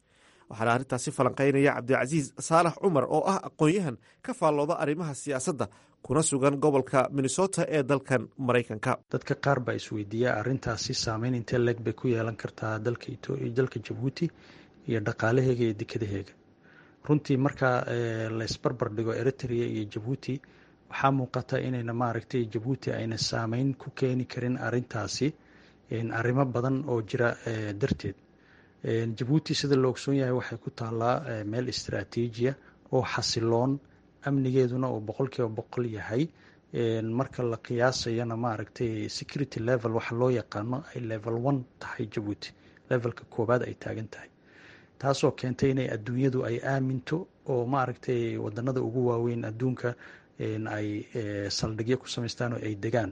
waxaana arrintaasi falanqaynaya cabdicasiis saalax cumar oo ah aqoon-yahan ka faallooda arrimaha siyaasadda kuna sugan gobolka minnesota ee dalkan maraykanka dadka qaar baa isweydiiya arrintaasi saameyn intee leeg bay ku yeelan kartaa dalka jabuuti iyo dhaqaalaheega iyo dekadaheega runtii marka laysbarbar dhigo eritrea iyo jabuuti waxaa muuqata inayna maaragtay jabuuti ayna saameyn ku keeni karin arintaasi arrimo badan oo jira darteed jabuuti sida la ogsoon yahay waxay ku taallaa meel istraatiijiya oo xasiloon amnigeeduna uu boqolkiiba boqol yahay marka la qiyaasayana maaragtay security level waxa loo yaqaano ay level one tahay jabuuti levelka koowaad ay taagan tahay taasoo keentay inay adduunyadu ay aaminto oo maaragtay wadanada ugu waaweyn adduunka ay saldhigyo ku samaystaan oo ay degaan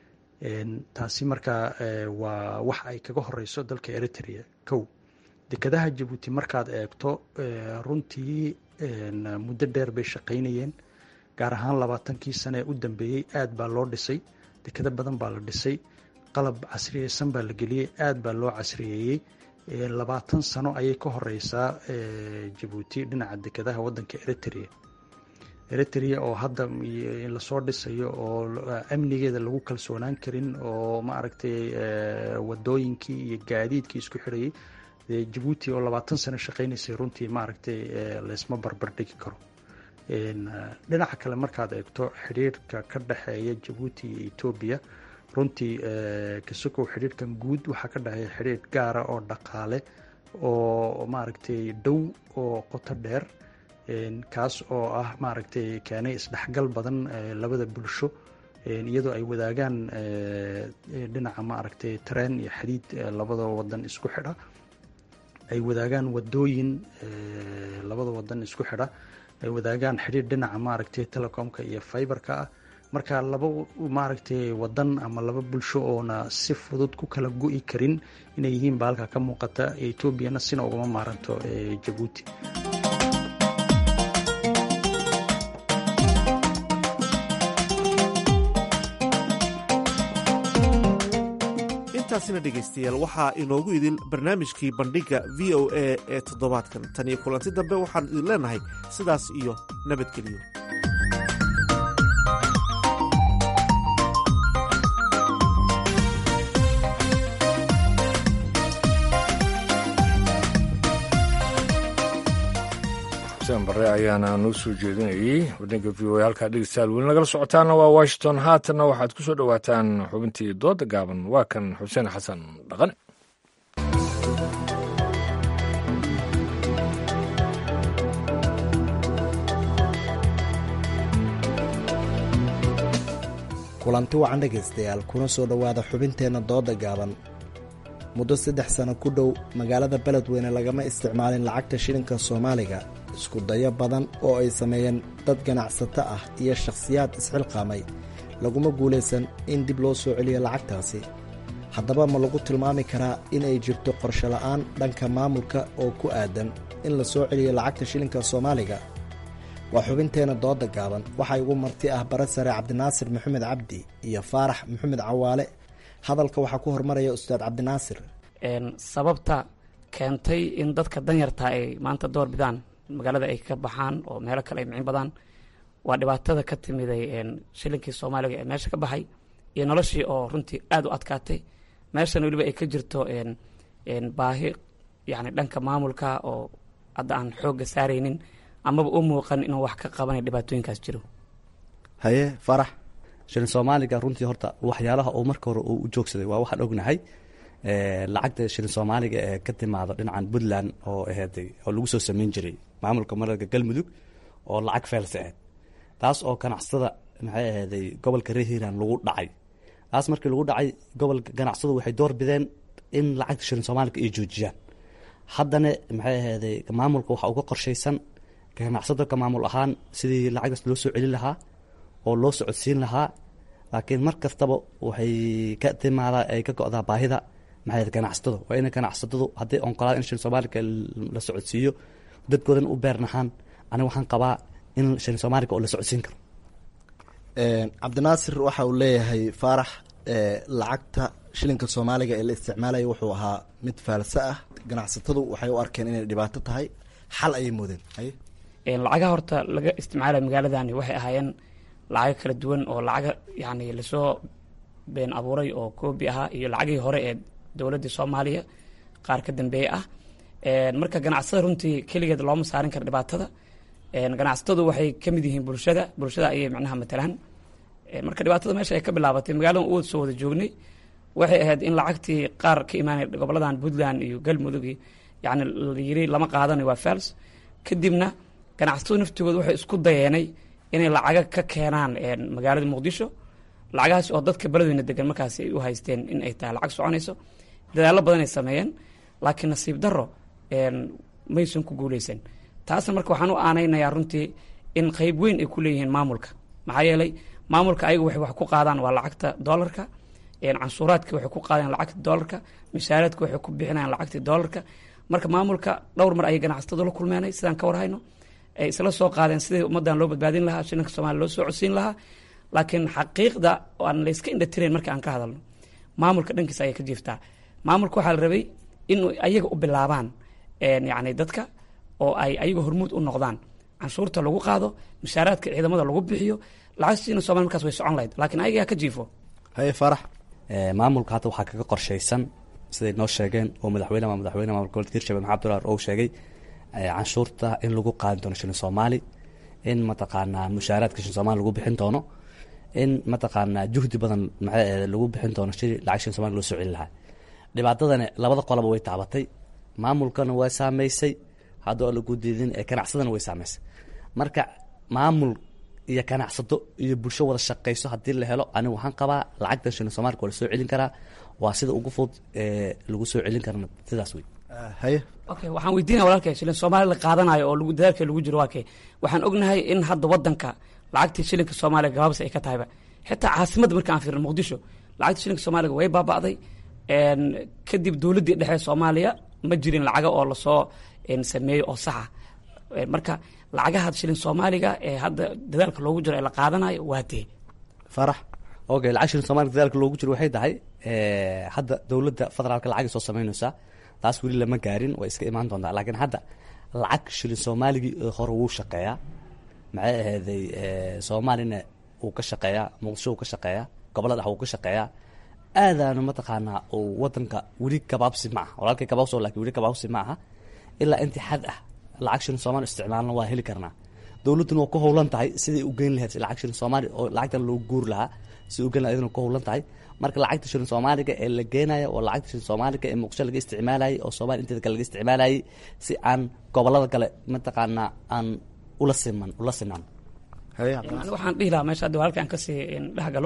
taasi markaa waa wax ay kaga horeyso dalka eritrea kow dekadaha jabuuti markaad eegto runtii muddo dheer bay shaqaynayeen gaar ahaan labaatankii sane ee u dambeeyey aad baa loo dhisay dekado badan baa la dhisay qalab casriyeysan baa la geliyey aad baa loo casriyeeyey labaatan sano ayay ka horeysaa jabuuti dhinaca dekadaha wadanka eritrea eritrea oo hadda lasoo dhisayo oo amnigeeda lagu kalsoonaan karin oo maaragtay wadooyinkii iyo gaadiidkii isku xirayay jabuuti oo labaatan sano shaqaynaysay runtii maaragtay laysma barbardhigi karo dhinaca kale markaad eegto xidhiirka ka dhexeeya jabuuti iyo etoobiya runtii kasokow xidhiirkan guud waxaa ka dhexeeya xidhiir gaara oo dhaqaale oo maaragtay dhow oo qoto dheer kaas oo ah maaragtay keenay isdhexgal badan labada bulsho iyadoo ay wadaagaan dhinaca maaragtay tareen iyo xadiid labada wadan isku xidha ay wadaagaan wadooyin labada wadan isku xidha ay wadaagaan xidhiir dhinaca maaragtay telecomka iyo fiberka ah marka laba maaragtay wadan ama laba bulsho oona si fudud ku kala go-i karin inay yihiin ba halkaa ka muuqata etoobiyana sina ugama maaranto jabuuti intaasina dhegaystayaal waxaa inoogu idin barnaamijkii bandhigga v o a ee toddobaadkan tan iyo kulanti dambe waxaan idin leenahay sidaas iyo nabadgelyo xuseen bare ayaana noo soo jeedinayey waddanka v o a halkaa dhegeystayaal weli nagala socotaana waa washington haatanna waxaad ku soo dhowaataan xubintii dooda gaaban waa kan xuseen xasan dhaqane kulanti wacan dhegaystayaal kuna soo dhowaada xubinteenna dooda gaaban muddo saddex sano ku dhow magaalada beledweyne lagama isticmaalin lacagta shilinka soomaaliga isku dayo badan oo ay sameeyeen dad ganacsato ah iyo shakhsiyaad isxilqaamay laguma guulaysan in dib loo soo celiyo lacagtaasi haddaba ma lagu tilmaami karaa in ay jirto qorshe la'aan dhanka maamulka oo ku aadan in la soo celiyo lacagta shilinka soomaaliga waa xubinteenna dooda gaaban waxaa igu marti ah bare sare cabdinaasir maxamed cabdi iyo faarax maxamed cawaale hadalka waxaa ku hormaraya ustaad cabdinaasir sababta keentay in dadka danyarta ay maanta door bidaan magaalada ay ka baxaan oo meelo kale ay micin badaan waa dhibaatada ka timiday shilinkii soomaaliga ee meesha ka baxay iyo noloshii oo runtii aada u adkaatay meeshana weliba ay ka jirto baahi yani dhanka maamulka oo hadda aan xoogga saaraynin amaba u muuqan inuu wax ka qabanay dhibaatooyinkaas jiro haye farax shilin soomaaliga runtii horta waxyaalaha uu marka hore uu u joogsaday waa waxaan ognahay lacagta shilin soomaaliga ee ka timaado dhinacan puntland oo aheeday oo lagu soo sameyn jiray maamulka mararka galmudug oo lacag feelse ahed taas oo ganacsatada maxay aheeday gobolka reer hiiraan lagu dhacay taas markii lagu dhacay gobolka ganacsadu waxay door bideen in lacagta shilin soomaaliga ay joojiyaan haddana maxay aheeday maamulka waxa uga qorshaysan ganacsado ka maamul ahaan sidii lacagtaas loo soo celin lahaa oo loo socodsiin lahaa laakiin mar kastaba waxay ka timaadaa ay ka go-daa baahida maxay ganacsatada waa ina ganacsatadu hadday onqolaad in shilin soomaaliga la socodsiiyo dadkoodan u beernahaan aniga waxaan qabaa in shilin soomaaliga oo la socodsiin karo cabdinaasir waxa uu leeyahay faarax lacagta shilinka soomaaliga ee la isticmaalaya wuxuu ahaa mid faalse ah ganacsatadu waxay u arkeen inay dhibaato tahay xal ayay moodeen haye lacagaha horta laga isticmaalayo magaaladani waxay ahaayeen lacago kala duwan oo lacaga yani lasoo been abuuray oo koobi ahaa iyo lacagihii hore ee dowladdii soomaaliya qaar ka dambeeye ah marka ganacsatada runtii keligeed looma saarin kara dhibaatada ganacsatadu waxay ka mid yihiin bulshada bulshada ayay macnaha matalaan marka dhibaatada meesha ay ka bilaabatay magaaladan u soo wada joognay waxay ahayd in lacagtii qaar ka imaanay goboladan puntland iyo galmudug yani layiri lama qaadanayo waa fals kadibna ganacsatadu naftigooda waxay isku dayeenay inay lacaga ka keenaan magaalada muqdisho lacagahaas oo dadka beledweyna degan markaas ay u haysteen in ay tahay lacag soconayso dadaallo badan ay sameeyeen laakiin nasiib daro maysan ku guuleysan taasna marka waxaan u aanaynayaa runtii in qeyb weyn ay ku leeyihiin maamulka maxaa yeelay maamulka ayaga waxay wax ku qaadaan waa lacagta doolarka canshuuraadka waxay ku qaadaan lacagta doolarka mishaaradka waxay ku bixinayaan lacagta doolarka marka maamulka dhowr mar ayay ganacsatadu la kulmeenay sidaan ka warhayno ay isla soo qaadeen sidii ummaddan loo badbaadin lahaa shilinka soomaliya loo soo codsiin lahaa laakiin xaqiiqda aan layska indhatirayn marka aan ka hadalno maamulka dhankiisa ayay ka jiiftaa maamulka waxaa la rabay in ayaga u bilaabaan yacni dadka oo ay ayaga hormuud u noqdaan canshuurta lagu qaado mushaaraadka ciidamada lagu bixiyo lacagtiina somalia markaas way socon lahayd laakiin ayagaa ka jiifo haye farax maamulka hadda waxaa kaga qorshaysan siday noo sheegeen oo madaxweyne ama madaxweyne maamulka gobolka hirshabelle maxamed abdullahi ou sheegay canshuurta in lagu qaadi doono shilin soomaali in mataqaanaa mushaaraadka shilin soomali lagu bixin doono in mataqaanaa juhdi badan maxaa lagu bixin doono shili lacag shilin somali loo soo celi lahaa dhibaatadani labada qolaba way taabatay maamulkana waa saameysay hadda oo lagu diidin ee ganacsadana way saameysay marka maamul iyo ganacsato iyo bulsho wada shaqeyso haddii la helo anigu waxaan qabaa lacagtan shilin soomaalika waa lasoo celin karaa waa sida ugu fudud ee lagu soo celin karana sidaas wey haye okay waxaan weydiinaya walaalkay shilin soomaali la qaadanayo oo lagu dadaalka lagu jiro waa kee waxaan ognahay in hadda wadanka lacagtii shilinka soomaaliya gabaabsi ay ka tahayba xitaa caasimadda marka aan fiirno muqdisho lacagta shilinka soomaaliga way baaba'day kadib dowladdii dhexe soomaaliya ma jirin lacaga oo lasoo sameeyo oo saxa marka lacagaha shilin soomaaliga ee hadda dadaalka loogu jiro ee la qaadanayo waa dee farax okay lacag shilin soomaalika dadaalka loogu jiro waxay tahay hadda dowladda federaalka lacagay soo samaynaysaa taas weli lama gaarin way iska imaan doontaa laakiin hadda lacag shilin soomaaligii hore wuu shaqeeyaa maxay ahayday soomaalina wuu ka shaqeeyaa muqdisho wuu ka shaqeeyaa gobolada dhex wuu ka shaqeeyaa aadaana mataqaanaa uu wadanka weli gabaabsi ma aha walaalkay gabaabsi lakin weli gabaabsi ma aha ilaa intii xad ah lacag shilin soomaali isticmaalna waa heli karnaa dowladduna waa ku howlan tahay siday u geyn lahayd lacag shilin soomaali oo lacagtan loo guuri lahaa siday u geyn lahayd ku howlan tahay marka lacagta shilin soomaaliga ee la geenaya waa lacagta shilin soomaaliga ee muqdisho laga isticmaalayay oo soomaaliya inteeda kale laga isticmaalayay si aan gobolada kale mataqaanaa aan ula siman ula sinaan ani waxaan dhihi lahaa meesha hadda halkaan kasii dhex galo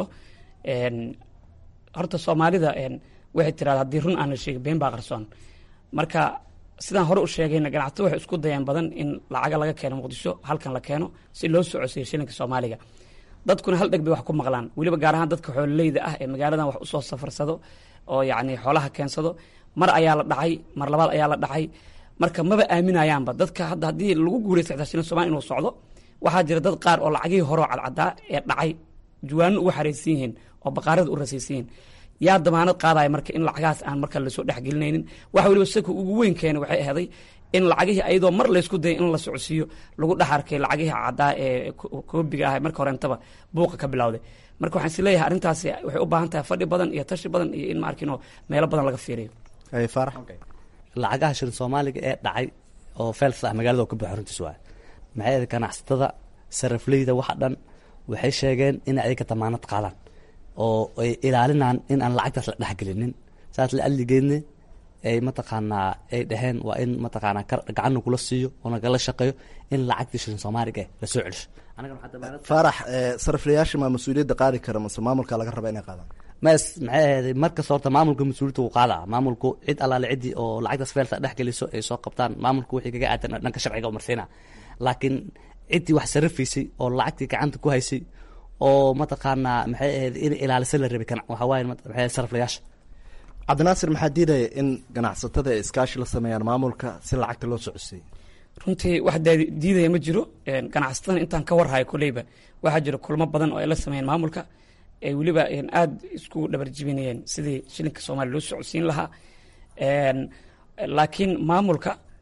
horta soomaalida waxay tiraada haddii run aan la sheegin been baa qarsoon marka sidaan hore u sheegayna ganacsato waxay isku dayeen badan in lacaga laga keeno muqdisho halkan la keeno si loo soo codsiyo shilinka soomaaliga dadkuna hal dheg bay wax ku maqlaan weliba gaar ahaan dadka xoololeyda ah ee magaaladan wax usoo safarsado oo yacni xoolaha keensado mar ayaa la dhacay mar labaad ayaa la dhacay marka maba aaminayaanba dadka hadda haddii lagu guulaysta xitaa shilin somalia inuu socdo waxaa jira dad qaar oo lacagihii horeo cadcadaa ee dhacay juwaano ugu xaraysan yihiin oo baqaarada u rasaysan yihiin yaa damaanad qaadaya marka in lacagahaas aan marka lasoo dhexgelinaynin waxa weliba saka ugu weyn keena waxay ahday in lacagihii ayadoo mar laysku dayay in la socodsiiyo lagu dhex arkay lacagihii caddaa ee koobiga ah marka horeentaba buuqa ka bilowday marka waxaan is leeyahay arrintaasi waxay u baahan tahay fadhi badan iyo tashi badan iyo in ma arkino meelo badan laga fiiriyo farax lacagaha shilin soomaaliga ee dhacay oo fels ah magaalada oo ka buuxa runtiis waay maxay ahayd ganacsatada sarafleyda waxa dhan waxay sheegeen in ayaga damaanad qaadaan oo ay ilaalinaan in aan lacagtaas la dhexgelinin saas la adligeedne ay mataqaanaa ay dhaheen waa in mataqaanaa gacanna kula siiyo oo nagala shaqeeyo in lacagtii shilin soomaaliga eh lasoo celisho farax sariflayaasha maa mas-uuliyadda qaadi kara mase maamulka laga raba inay qaadaan mas maxay ahayd markasta horta maamulka mas-uuliyadda wuu qaadaa maamulku cid allaale ciddii oo lacagtaas feelta dhex geliso ay soo qabtaan maamulku wixii kaga aadan dhanka sharciga umarsiina laakiin ciddii wax sarifaysay oo lacagtii gacanta ku haysay oo mataqaanaa maxay ahayd in ilaalisa la rabay waxaa waaye maxay sariflayaasha cabdinaasir maxaa diidaya in ganacsatada ay iskaashi la sameeyaan maamulka si lacagta loo socodsiiyo runtii wax diidaya ma jiro ganacsatada intaan ka warhayo koleyba waxaa jira kulmo badan oo ay la sameeyeen maamulka ay weliba aada isku dhabarjibinayeen sidii shilinka soomaaliya loo socodsiin lahaa laakiin maamulka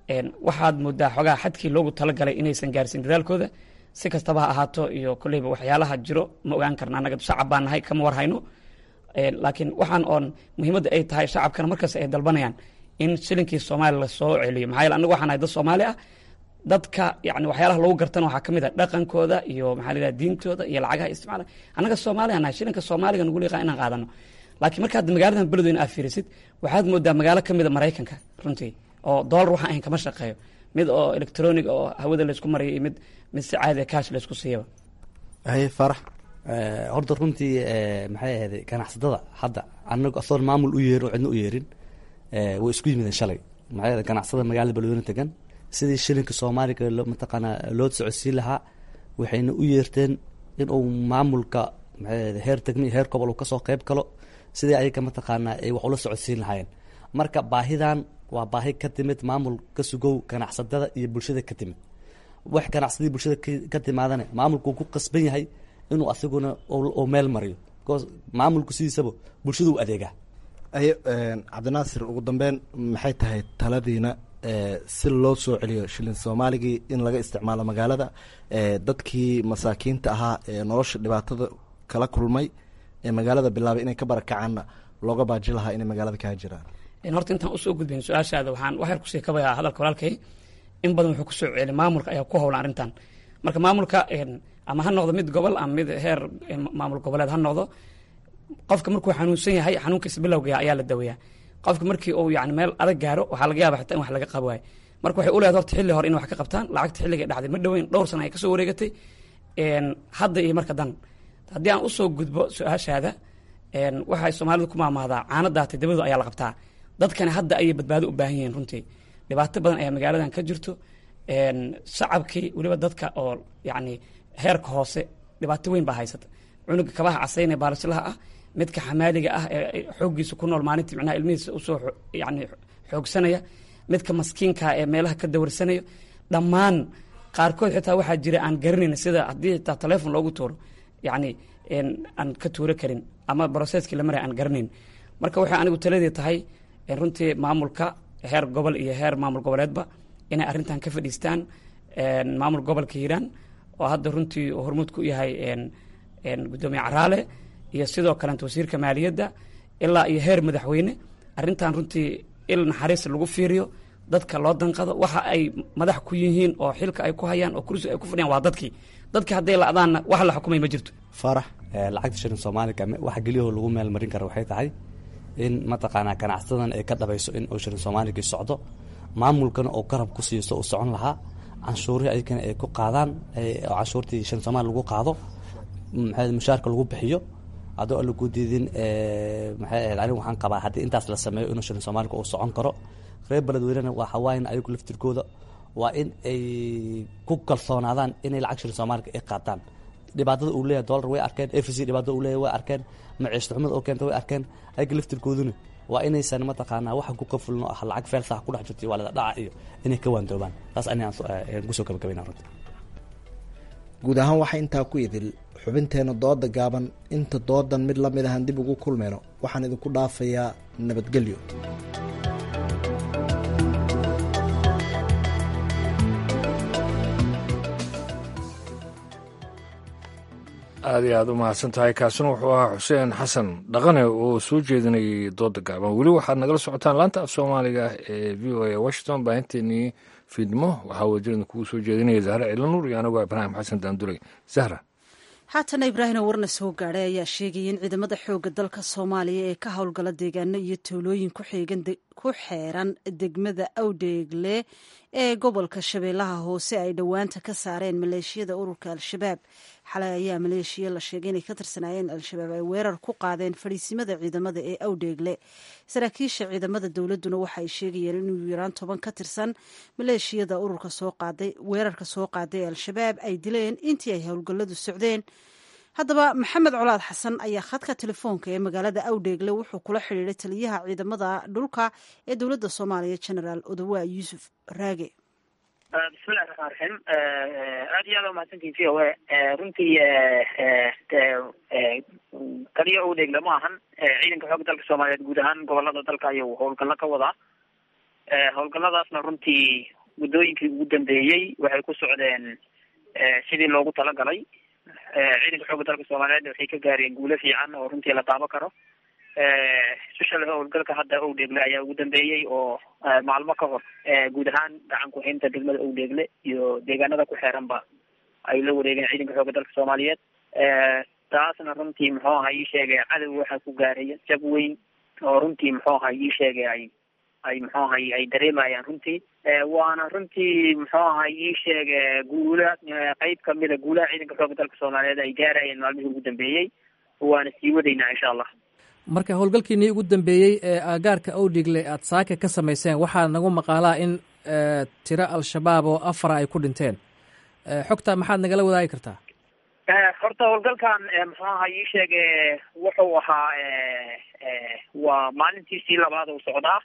waxaad moodaa xogaa xadkii loogu talagalay inaysan gaarsiin dadaalkooda si kastaba ha ahaato iyo kolleyba waxyaalaha jiro ma ogaan karna annaga shacab baan nahay kama war hayno laakiin waxaan oon muhiimadda ay tahay shacabkana markasta ay dalbanayaan in shilinkii soomaaliya lasoo celiyo maxaa yeele annagu waxaan nahay dad soomaali ah dadka yani waxyaalaha lagu gartana waxaa ka mid a dhaqankooda iyo maxaa la yidhaha diintooda iyo lacagaha isticmaala annaga soomaaliya nahay shilinka soomaaliga nagu liqaa inaan qaadano laakiin markaad magaaladan beledweyne aad fiirisid waxaad moodaa magaalo ka mid a maraykanka runtii oo doolar waxaan ahayn kama shaqeeyo mid oo electronic oo hawada laysku marayo iyo mid mid si caadi cash laysku siiyaba haye farax horta runtii maxay ahayd ganacsatada hadda anagu asoon maamul u yeerin oo cidna u yeerin way isku yimideen shalay maxay ahayd ganacsada magaalada beledweyne tegan sidii shilinka soomaaliga mataqaanaa loo socodsiin lahaa waxayna u yeerteen in uu maamulka maxay ahayd heer degmi heer gobol uu kasoo qeyb galo sidii ayaga mataqaanaa ay wax ula socodsiin lahaayeen marka baahidan waa baahi ka timid maamul ka sugow ganacsatada iyo bulshada ka timid wax ganacsadii bulshada ka timaadana maamulku ku qasban yahay inuu asiguna uu meel mariyo because maamulku sidiisaba bulshada u adeegaa aye cabdinaasir ugu dambeyn maxay tahay taladiina si loo soo celiyo shilin soomaaligii in laga isticmaalo magaalada dadkii masaakiinta ahaa ee nolosha dhibaatada kala kulmay ee magaalada bilaabay inay ka barakacaanna looga baaji lahaa inay magaalada kaa jiraan horta intaan usoo gudbayn su-aashaada waxaan waxyar kusii kabayaa hadalka walaalkay in badan wuxuu kusoo celi maamulka ayaa ku howlan arrintan marka maamulka ama ha noqdo mid gobol ama mid heer maamul goboleed ha noqdo qofka markuu xanuunsan yahay xanuunkiisa bilowga ayaa la daweeyaa qofka markii uu yani meel adag gaaro waxaa laga yaaba xitaa in wax laga qabo waayo marka waxay u leedahay horta xilli hore in wax ka qabtaan lacagta xilliga dhacday ma dhoweyn dhowr sana ay kasoo wareegatay hadda iyo marka dan haddii aan usoo gudbo su-aashaada waxay soomaalidu ku maamahdaa caano daatay dabadu ayaa la qabtaa dadkani hadda ayay badbaado u baahan yihiin runtii dhibaato badan ayaa magaaladan ka jirto shacabkii weliba dadka oo yani heerka hoose dhibaato weyn baa haysata cunuga kabaha casayn ee baalishlaha ah midka xamaaliga ah ee xooggiisa ku nool maalintii micnaha ilmihiisa usoo yani xoogsanaya midka maskiinka ee meelaha ka dawarsanaya dhammaan qaarkood xitaa waxaa jira aan garanayn sida haddii xitaa teleefon loogu tuuro yani aan ka tuuro karin ama brocesskii la maraya aan garanayn marka waxay anigu taladii tahay runtii maamulka heer gobol iyo heer maamul goboleedba inay arrintan ka fadhiistaan maamul gobolka hiiraan oo hadda runtii hormuud ku yahay gudoomiye caraale iyo sidoo kaleet wasiirka maaliyadda ilaa iyo heer madaxweyne arrintan runtii il naxariis lagu fiiriyo dadka loo danqado waxa ay madax ku yihiin oo xilka ay ku hayaan oo kursi ay ku fadhiyaan waa dadkii dadkii hadday la-daanna wax la xukumay ma jirto farax lacagta shilin soomaaliga waxa geliyaho lagu meel marin kara waxay tahay in mataqaanaa ganacsadan ay ka dhabayso in uu shilin soomaaligii socdo maamulkana oo garab ku siiso uu socon lahaa canshuurihii ayagana ay ku qaadaan oo canshuurtii shilin soomaali lagu qaado maxay mushaarka lagu bixiyo adoo aan lagu diidin maxay ahayd anigu waxaan qabaa haddii intaas la sameeyo inuu shilin soomaaliga uu socon karo reer beledweynena waa hawaayan ayagu laftirkooda waa in ay ku kalsoonaadaan inay lacag shilin soomaaliga ay qaataan dhibaatada uu leeyahay dollar way arkeen f c dhibaatada uu leeyahay way arkeen maciishta xumada oo keenta way arkeen ayaga laftirkooduna waa inaysan mataqaanaa waxa ku qafulno ah lacag feelsaha ku dhex jirta waa lada dhaca iyo inay ka waandoobaan taas ani aan kusoo gabagabayna runta guud ahaan waxaa intaa ku idil xubinteena dooda gaaban inta doodan mid la mid ahan dib ugu kulmayno waxaan idinku dhaafayaa nabadgelyo aada iyo aada u mahadsan tahay kaasina wuxuu ahaa xuseen xasan dhaqane oo soo jeedinayay dooda gaaban weli waxaad nagala socotaan laanta af soomaaliga ee v o a washington baahinteenii fiidmo waxaa wajirada kugu soo jeedinaya zahra cilanuur iyo anigoo ibraahim xasan daanduley zahra haatana ibraahino warna soo gaadhay ayaa sheegaya in ciidamada xooga dalka soomaaliya ee ka howlgala deegaano iyo tuulooyin ku xeeran degmada awdheegle ee gobolka shabeellaha hoose ay dhowaanta ka saareen maleeshiyada ururka al-shabaab xalay ayaa maleeshiya la sheegay inay ka tirsanaayeen al-shabaab ay weerar ku qaadeen fadhiisimada ciidamada ee awdheegle saraakiisha ciidamada dowladduna waxa ay sheegayeen inuu yaraan toban ka tirsan maleeshiyada ururka soo qaaday weerarka soo qaaday ee al-shabaab ay dileen intii ay howlgalladu socdeen haddaba maxamed colaad xasan ayaa khadka telefoonka ee magaalada awdheegle wuxuu kula xidhiiray taliyaha ciidamada dhulka ee dowladda soomaaliya genaraal odawaa yuusuf raage bismillahi raxmaan raxiim aad iyo aad umahadsantihin v o a runtii kaliya owdheegle ma ahan ciidanka xoogga dalka soomaaliyeed guud ahaan gobolada dalka ayuu howlgallo ka wadaa howlgalladaasna runtii muddooyinkii ugu dambeeyey waxay ku socdeen sidii loogu talagalay ciidanka xoogga dalka soomaaliyeed waxay ka gaareen guulo fiican oo runtii la taaban karo special howlgalka hadda owdheegle ayaa ugu dambeeyey oo maalmo ka hor guud ahaan gacan ku-haynta degmada owdheegle iyo deegaanada ku xeeranba ay la wareegeen ciidanka xoogga dalka soomaaliyeed taasna runtii muxuu aha ii sheegay cadow waxaa ku gaaraya jab weyn oo runtii muxuu aha ii sheegay ay ay muxuu ahay ay dareemayaan runtii waana runtii muxuu ahay ii sheege guula qeyb kamida guulaha ciidanka xoogga dalka soomaaliyeed ay gaarayeen maalmihii ugu dambeeyey waana sii wadaynaa insha allah marka howlgalkiinii ugu dambeeyey ee aagaarka owdhigle aad saaka ka samayseen waxaa nagu maqaalaa in tiro al-shabaab oo afara ay ku dhinteen xogta maxaad nagala wadaagi kartaa horta howlgalkan muxuu aha ii sheege wuxuu ahaa waa maalintiisii labaad uu socdaa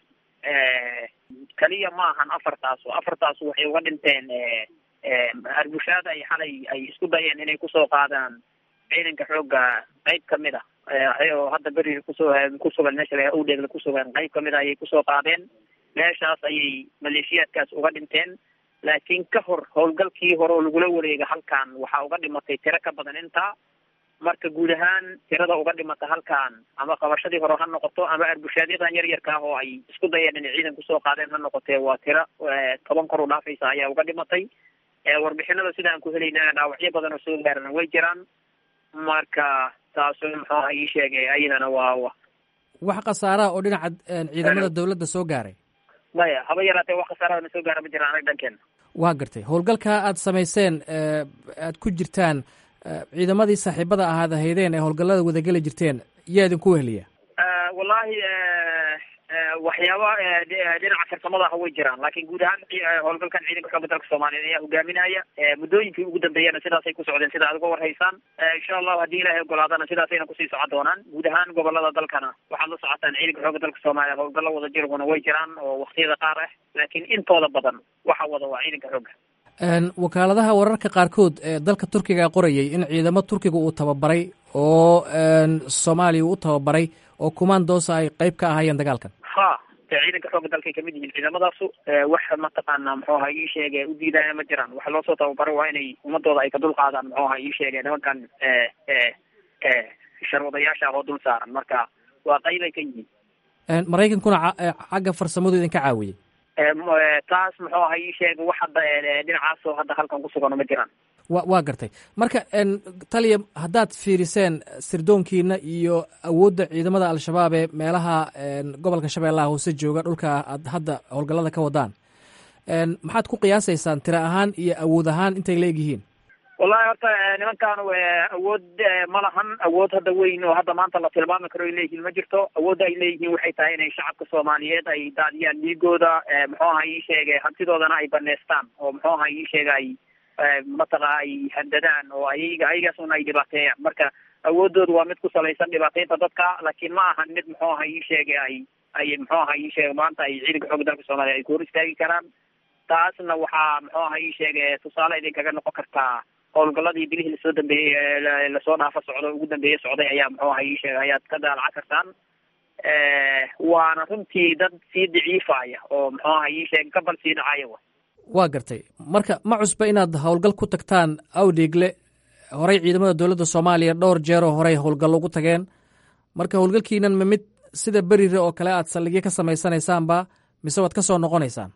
kaliya ma ahan afartaas afartaas waxay uga dhinteen arbushaada ay xalay ay isku dayeen inay kusoo qaadaan ciidanka xoogga qeyb kamid a oo hadda beri kusoo kusugan meesha la owdheegle kusugan qeyb kamid a ayay kusoo qaadeen meeshaas ayay maleeshiyaadkaas uga dhinteen laakiin ka hor howlgalkii hore oo lagula wareega halkan waxaa uga dhimatay tiro ka badan intaa marka guud ahaan tirada uga dhimata halkan ama qabashadii hore ha noqoto ama arbushaadyadan yar yarka ah oo ay isku dayeen inay ciidan kusoo qaadeen ha noqotee waa tiro toban kor u dhaafaysa ayaa uga dhimatay warbixinada sida aan ku helayna dhaawacyo badan oo soo gaarana way jiraan marka taasu muxuu aha ii sheegay ayadana waa wax khasaaraha oo dhinaca ciidamada dawladda soo gaaray maya haba yaraatee wax khasaarahana soo gaara ma jiraan anaga dhankeena waa gartay howlgalka aad samayseen aad ku jirtaan ciidamadii saaxiibada ahaad ahaydeen ee howlgallada wadageli jirteen yaa idinku weheliya wallahi waxyaaba dhinaca farsamada ah way jiraan laakiin guud ahaan howlgalkan ciidanka xoogga dalka soomaaliyeed ayaa hogaaminaya muddooyinkii ugu dambeeyana sidaasay ku socdeen sida aad uga warhaysaan insha allahu haddii ilaahay ogolaadana sidaasayna kusii socon doonaan guud ahaan gobolada dalkana waxaad la socotaan ciidanka xoogga dalka soomaaliya howlgallo wada jirguna way jiraan oo waktiyada qaar ah laakiin intooda badan waxa wada waa ciidanka xoogga wakaaladaha wararka qaarkood ee dalka turkiga qorayay in ciidamo turkiga uu tababaray oo soomaaliya uu tababaray oo kumaandoosa ay qeyb ka ahaayeen dagaalkan ha dee ciidanka xoogga dalkay kamid yihiin ciidamadaasu wax mataqaana muxuu aha ii sheege u diidaya ma jiraan waxa loosoo tababaray waa inay ummadooda ay ka dul qaadaan muxuu aha ii sheege nimankan sharwadayaasha ah oo dul saaran marka waa qeyb ay ka yihiin maraykankuna xagga farsamadu idinka caawiyey taas muxuu aha ii sheega wax hadda dhinacaasoo hadda halkan kusugano ma jiraan wa waa gartay marka taliya haddaad fiiriseen sirdoonkiina iyo awoodda ciidamada al-shabaab ee meelaha gobolka shabeellaha hoose jooga dhulka aad hadda howlgallada ka wadaan maxaad ku qiyaasaysaan tiro ahaan iyo awood ahaan intay leegyihiin wallahi horta nimankan awood ma lahan awood hadda weyn oo hadda maanta la tilmaami karo ay leeyihiin ma jirto awoodda ay leeyihiin waxay tahay inay shacabka soomaaliyeed ay daadiyaan dhiigooda muxuu aha ii sheege hantidoodana ay baneystaan oo muxuu aha ii sheega ay mataqa ay handadaan oo ayaga ayagaasuna ay dhibaateeyaan marka awoodooda waa mid ku salaysan dhibaateynta dadka laakiin ma ahan mid muxuu aha ii sheege ay ay muxuu aha ii sheege maanta ay ciidanka xoogga dalka soomaaliya ay ku hor istaagi karaan taasna waxaa muxuu aha ii sheege tusaale idinkaga noqon kartaa howlgaladii bilihii lasoo dambeeyey lasoo dhaafa socdo ugu dambeeye socday ayaa muxuu aha ii sheegay ayaad ka daalaca kartaan waana runtii dad sii daciifaya oo muxuu aha ii sheegay gabal sii dhacaya wa waa gartay marka ma cusba inaad howlgal ku tagtaan awdheegle horey ciidamada dowladda soomaaliya dhowr jeeroo horey howlgallo ugu tageen marka howlgalkiinan ma mid sida berire oo kale aad saldhigyo ka samaysanaysaanba mise waad ka soo noqonaysaan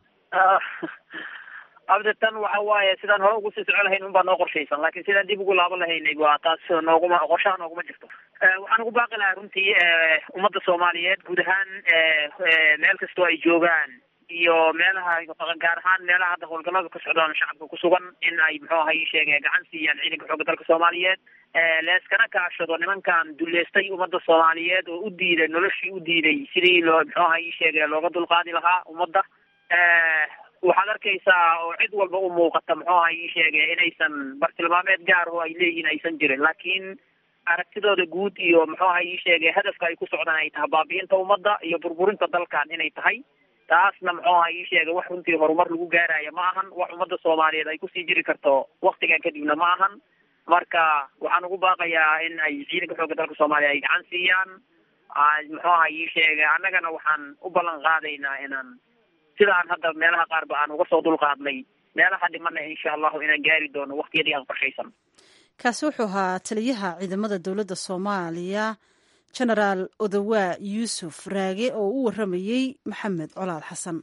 abdetan waxa waaye sidaan hore ugu sii soco lahayn unbaa noo qorshaysan laakiin sidaan dib ugu laaban lahaynay waa taas nooguma qorshaha nooguma jirto waxaan ugu baaqi lahaa runtii ummadda soomaaliyeed guud ahaan meel kastoo ay joogaan iyo meelaha gaar ahaan meelaha hadda howlgallada ka socdaan shacabka ku sugan in ay muxuu aha ii sheege gacan siiyaan ciidanka xoogga dalka soomaaliyeed leeskana kaashado nimankan duleystay ummadda soomaaliyeed oo u diiday noloshii u diiday sidii loo muxuu aha ii sheege looga dulqaadi lahaa ummadda waxaad arkaysaa oo cid walba u muuqata muxuu aha ii sheege inaysan bartilmaameed gaar oo ay leeyihin aysan jirin laakiin aragtidooda guud iyo muxuu aha ii sheege hadafka ay ku socdaan ay tahay baabi'inta ummadda iyo burburinta dalkan inay tahay taasna muxuu aha ii sheega wax runtii horumar lagu gaaraya ma ahan wax ummadda soomaaliyeed ay kusii jiri karto waktigan kadibna ma ahan marka waxaan ugu baaqayaa in ay ciidanka xoogga dalka soomaaliya ay gacan siiyaan muxuu aha ii sheega annagana waxaan u ballan qaadaynaa inaan sida aan hadda meelaha qaarba aan uga soo dulqaadnay meelaha dhimana insha allahu inaan gaari doono waqtiyadii aan qorshaysan kaasi wuxuu ahaa taliyaha ciidamada dowladda soomaaliya genaraal odawaa yuusuf raage oo u waramayey maxamed colaad xasan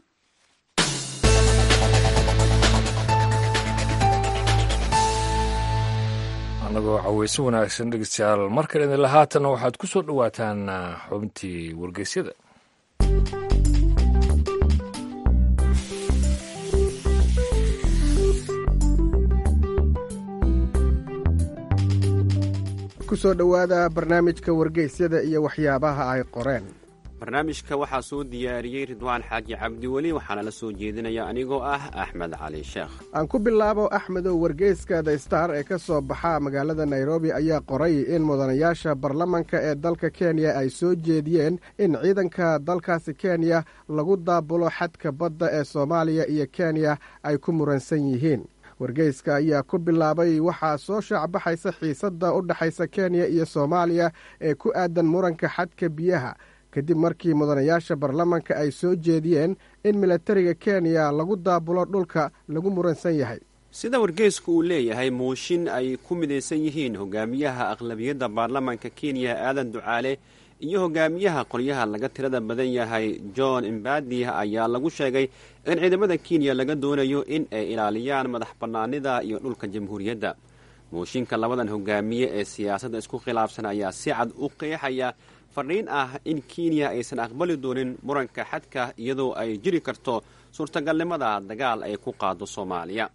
annagoo caweyse wanaagsan dhegeystayaal mar kale idinla haatanna waxaad ku soo dhowaataan xubintii wargeysyada kusoo dhowaada barnaamijka wargeysyada iyo waxyaabaha ay qoreen barnaamijka waxaa soo diyaariyey ridwaan xaaji cabdiweli waxaana la soo jeedinaya anigoo ah axmed cali sheekh aan ku bilaabo axmedow wargeyska the star ee ka soo baxa magaalada nairobi ayaa qoray in mudanayaasha baarlamanka ee dalka kenya ay soo jeediyeen in ciidanka dalkaasi kenya lagu daabulo xadka badda ee soomaaliya iyo kenya ay ku muransan yihiin wargeyska ayaa ku bilaabay waxaa soo shaacbaxaysa xiisadda u dhexaysa kenya iyo soomaaliya ee ku aadan muranka xadka biyaha kadib markii mudanayaasha baarlamanka ay soo jeediyeen in milatariga kenya lagu daabulo dhulka lagu muransan yahay sida wargeysku uu leeyahay mooshin ay ku midaysan yihiin hogaamiyaha aqlabiyadda baarlamanka kenya aadan ducaale iyo hogaamiyaha qolyaha laga tirada badan yahay john imbadi ayaa lagu sheegay in ciidamada kenya laga doonayo in ay ilaaliyaan madax bannaanida iyo dhulka jamhuuriyadda mooshinka labadan hogaamiye ee siyaasadda isku khilaafsan ayaa si cad u qeexaya fadhiin ah in kenya aysan aqbali doonin muranka xadka iyadoo ay jiri karto suurtagalnimada dagaal ay ku qaado soomaaliya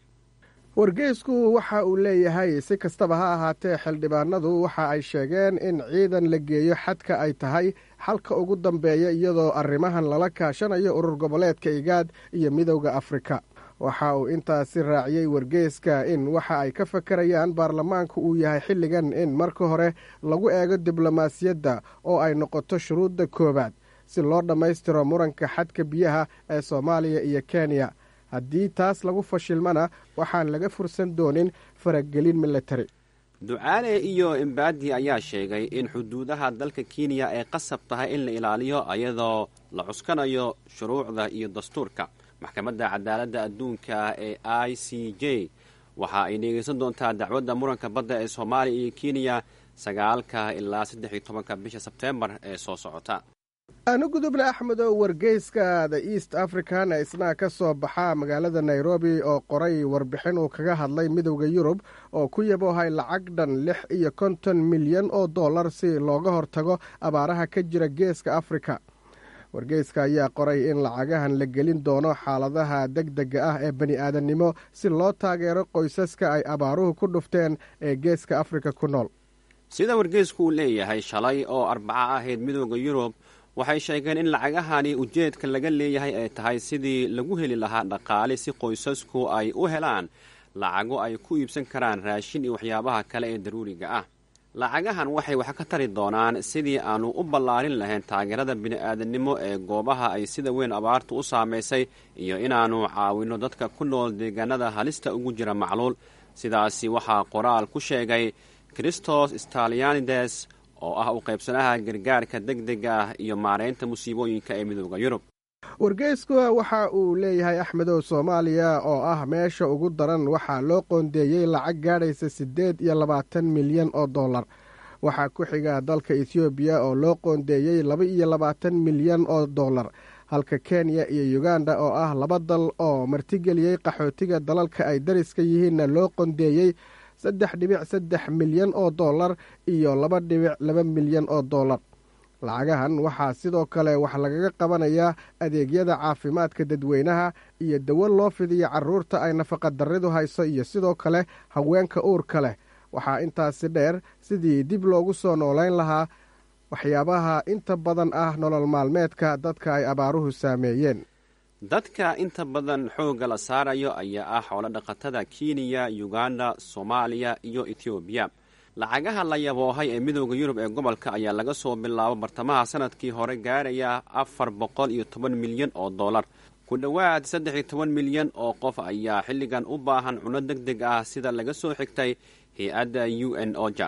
wargeysku waxa uu leeyahay si kastaba ha ahaatee xildhibaanadu waxa ay sheegeen in ciidan la geeyo xadka ay tahay xalka ugu dambeeya iyadoo arrimahan lala kaashanayo urur goboleedka igaad iyo midowda afrika waxa uu intaasi raaciyey wargeyska in waxa ay ka fakarayaan baarlamaanku uu yahay xilligan in marka hore lagu eego diblomaasiyadda oo ay noqoto shuruudda koowaad si loo dhammaystiro muranka xadka biyaha ee soomaaliya iyo kenya haddii taas lagu fashilmana waxaan laga fursan doonin faragelin militari ducaale iyo imbadi ayaa sheegay in xuduudaha dalka kenya ay qasab tahay in la ilaaliyo iyadoo la cuskanayo shuruucda iyo dastuurka maxkamadda cadaaladda adduunka ee i c j waxa ay dhegeysan doontaa dacwadda muranka badda ee soomaaliya iyo kenya sagaalka ilaa saddex iyo tobanka bisha sebteembar ee soo socota aanu gudubna axmedow wargeyska the east african ee isna ka soo baxa magaalada nairobi oo qoray warbixin uu kaga hadlay midowda yurub oo ku yaboohay lacag dhan lix iyo konton milyan oo dollar si looga hortago abaaraha ka jira geeska afrika wargeyska ayaa qoray in lacagahan la gelin doono xaaladaha deg dega ah ee bani aadannimo si loo taageero qoysaska ay abaaruhu ku dhufteen ee geeska afrika ku nool sida wargeysku uu leeyahay shalay oo arbaco ahayd midooda yurub waxay sheegeen in lacagahani ujeedka laga leeyahay ay tahay sidii lagu heli lahaa dhaqaale si qoysasku ay u helaan lacago ay ku iibsan karaan raashin iyo waxyaabaha kale ee daruuriga ah lacagahan waxay wax ka tari doonaan sidii aannu u ballaarin lahayn taageerada bini'aadannimo ee goobaha ay sida weyn abaartu u saamaysay iyo inaannu caawinno dadka ku nool deegaanada halista ugu jira macluul sidaasi waxaa qoraal ku sheegay christos stalianides oo ah u qaybsanaha gargaarka deg dega ah iyo maaraynta musiibooyinka ee midooda yurub wargeysku waxa uu leeyahay axmedow soomaaliya oo ah meesha ugu daran waxaa loo qoondeeyey lacag gaadhaysa siddeed iyo labaatan milyan oo dollar waxaa ku xiga dalka ethoobiya oo loo qoondeeyey laba iyo labaatan milyan oo dollar halka kenya iyo uganda oo ah laba dal oo martigeliyey qaxootiga dalalka ay dariska yihiinna loo qondeeyey saddex dhibic saddex milyan oo dollar iyo laba dhibic laba milyan oo dollar lacagahan waxaa sidoo kale wax lagaga qabanayaa adeegyada caafimaadka dadweynaha iyo dawo loo fidiyo carruurta ay nafaqadarridu hayso iyo sidoo kale haweenka uurka leh waxaa intaasi dheer sidii dib loogu soo noolayn lahaa waxyaabaha inta badan ah nolol maalmeedka dadka ay abaaruhu saameeyeen dadka inta badan xoogga la saarayo ayaa ah xoolo dhaqatada kenya uganda soomaaliya iyo etoobiya lacagaha la yaboohay ee midooda yurub ee gobolka ayaa laga soo bilaabo bartamaha sanadkii hore gaaraya afar boqol iyo toban milyan oo dollar ku dhowaad saddex iyo toban milyan oo qof ayaa xilligan u baahan cunno deg deg ah sida laga soo xigtay hay-adda u n oja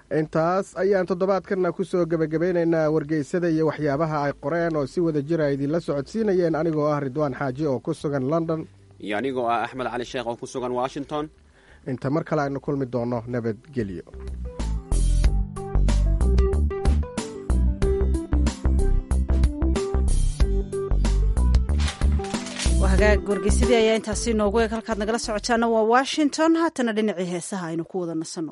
intaas ayaan toddobaadkanna ku soo gebagabeynaynaa wargeysada iyo waxyaabaha ay qoreen oo si wada jira idinla socodsiinayeen anigoo ah ridwaan xaaji oo ku sugan london iyo anigoo ah axmed cali sheekh oo ku sugan washington inta mar kale aynu kulmi doonno nabadgelyo hagaag wargeysadii ayaa intaasi noogu eeg halkaad nagala socotaana waa washington haatana dhinacii heesaha aynu ku wada nasanno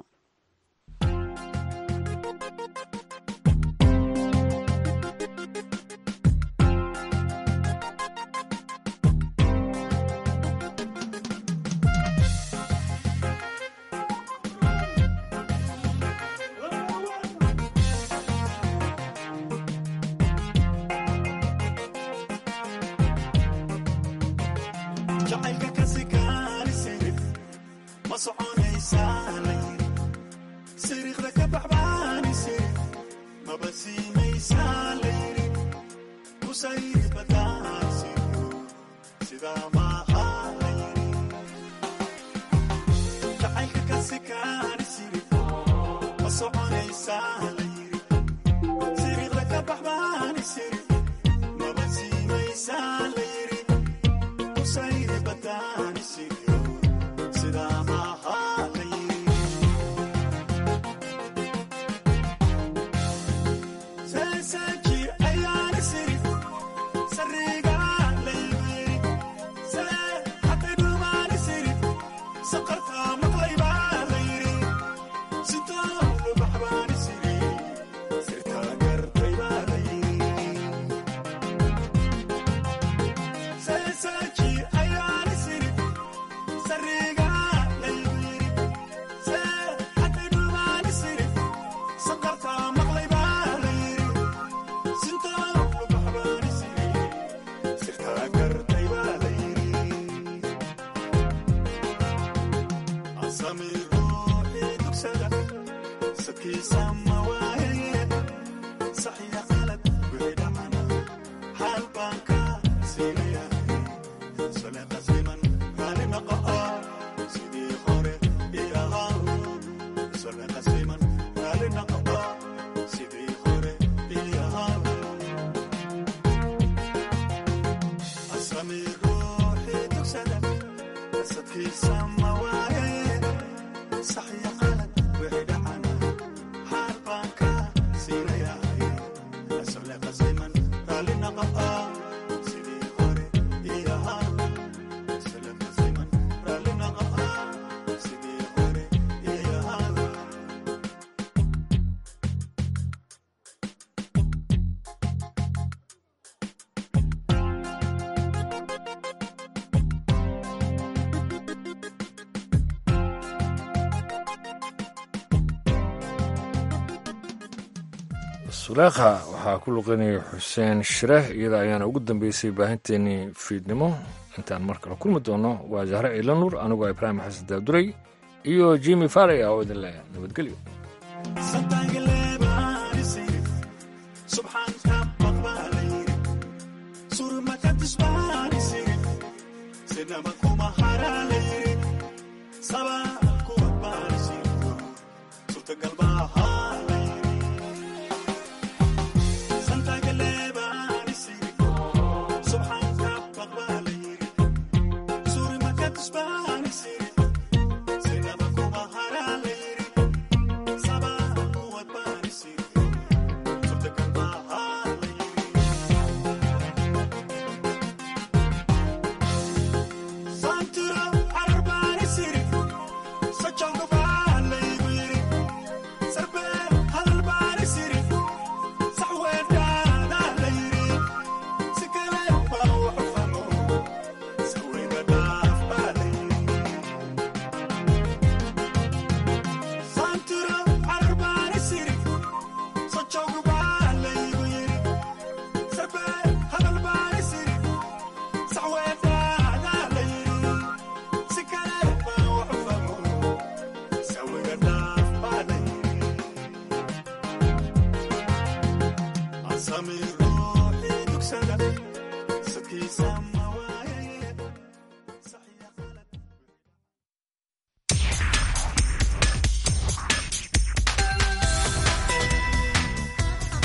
suleekha waxaa ku luqinaya xuseen shireh iyada ayaana ugu dambeysay baahinteenii fiidnimo intaan mar kale kulmi doono waa zahre ciilanuur anigoo ibraahim xasan daaduray iyo jimi faria oo idin leh nabadgelyo Samir ruuxii dugsada sadkiisa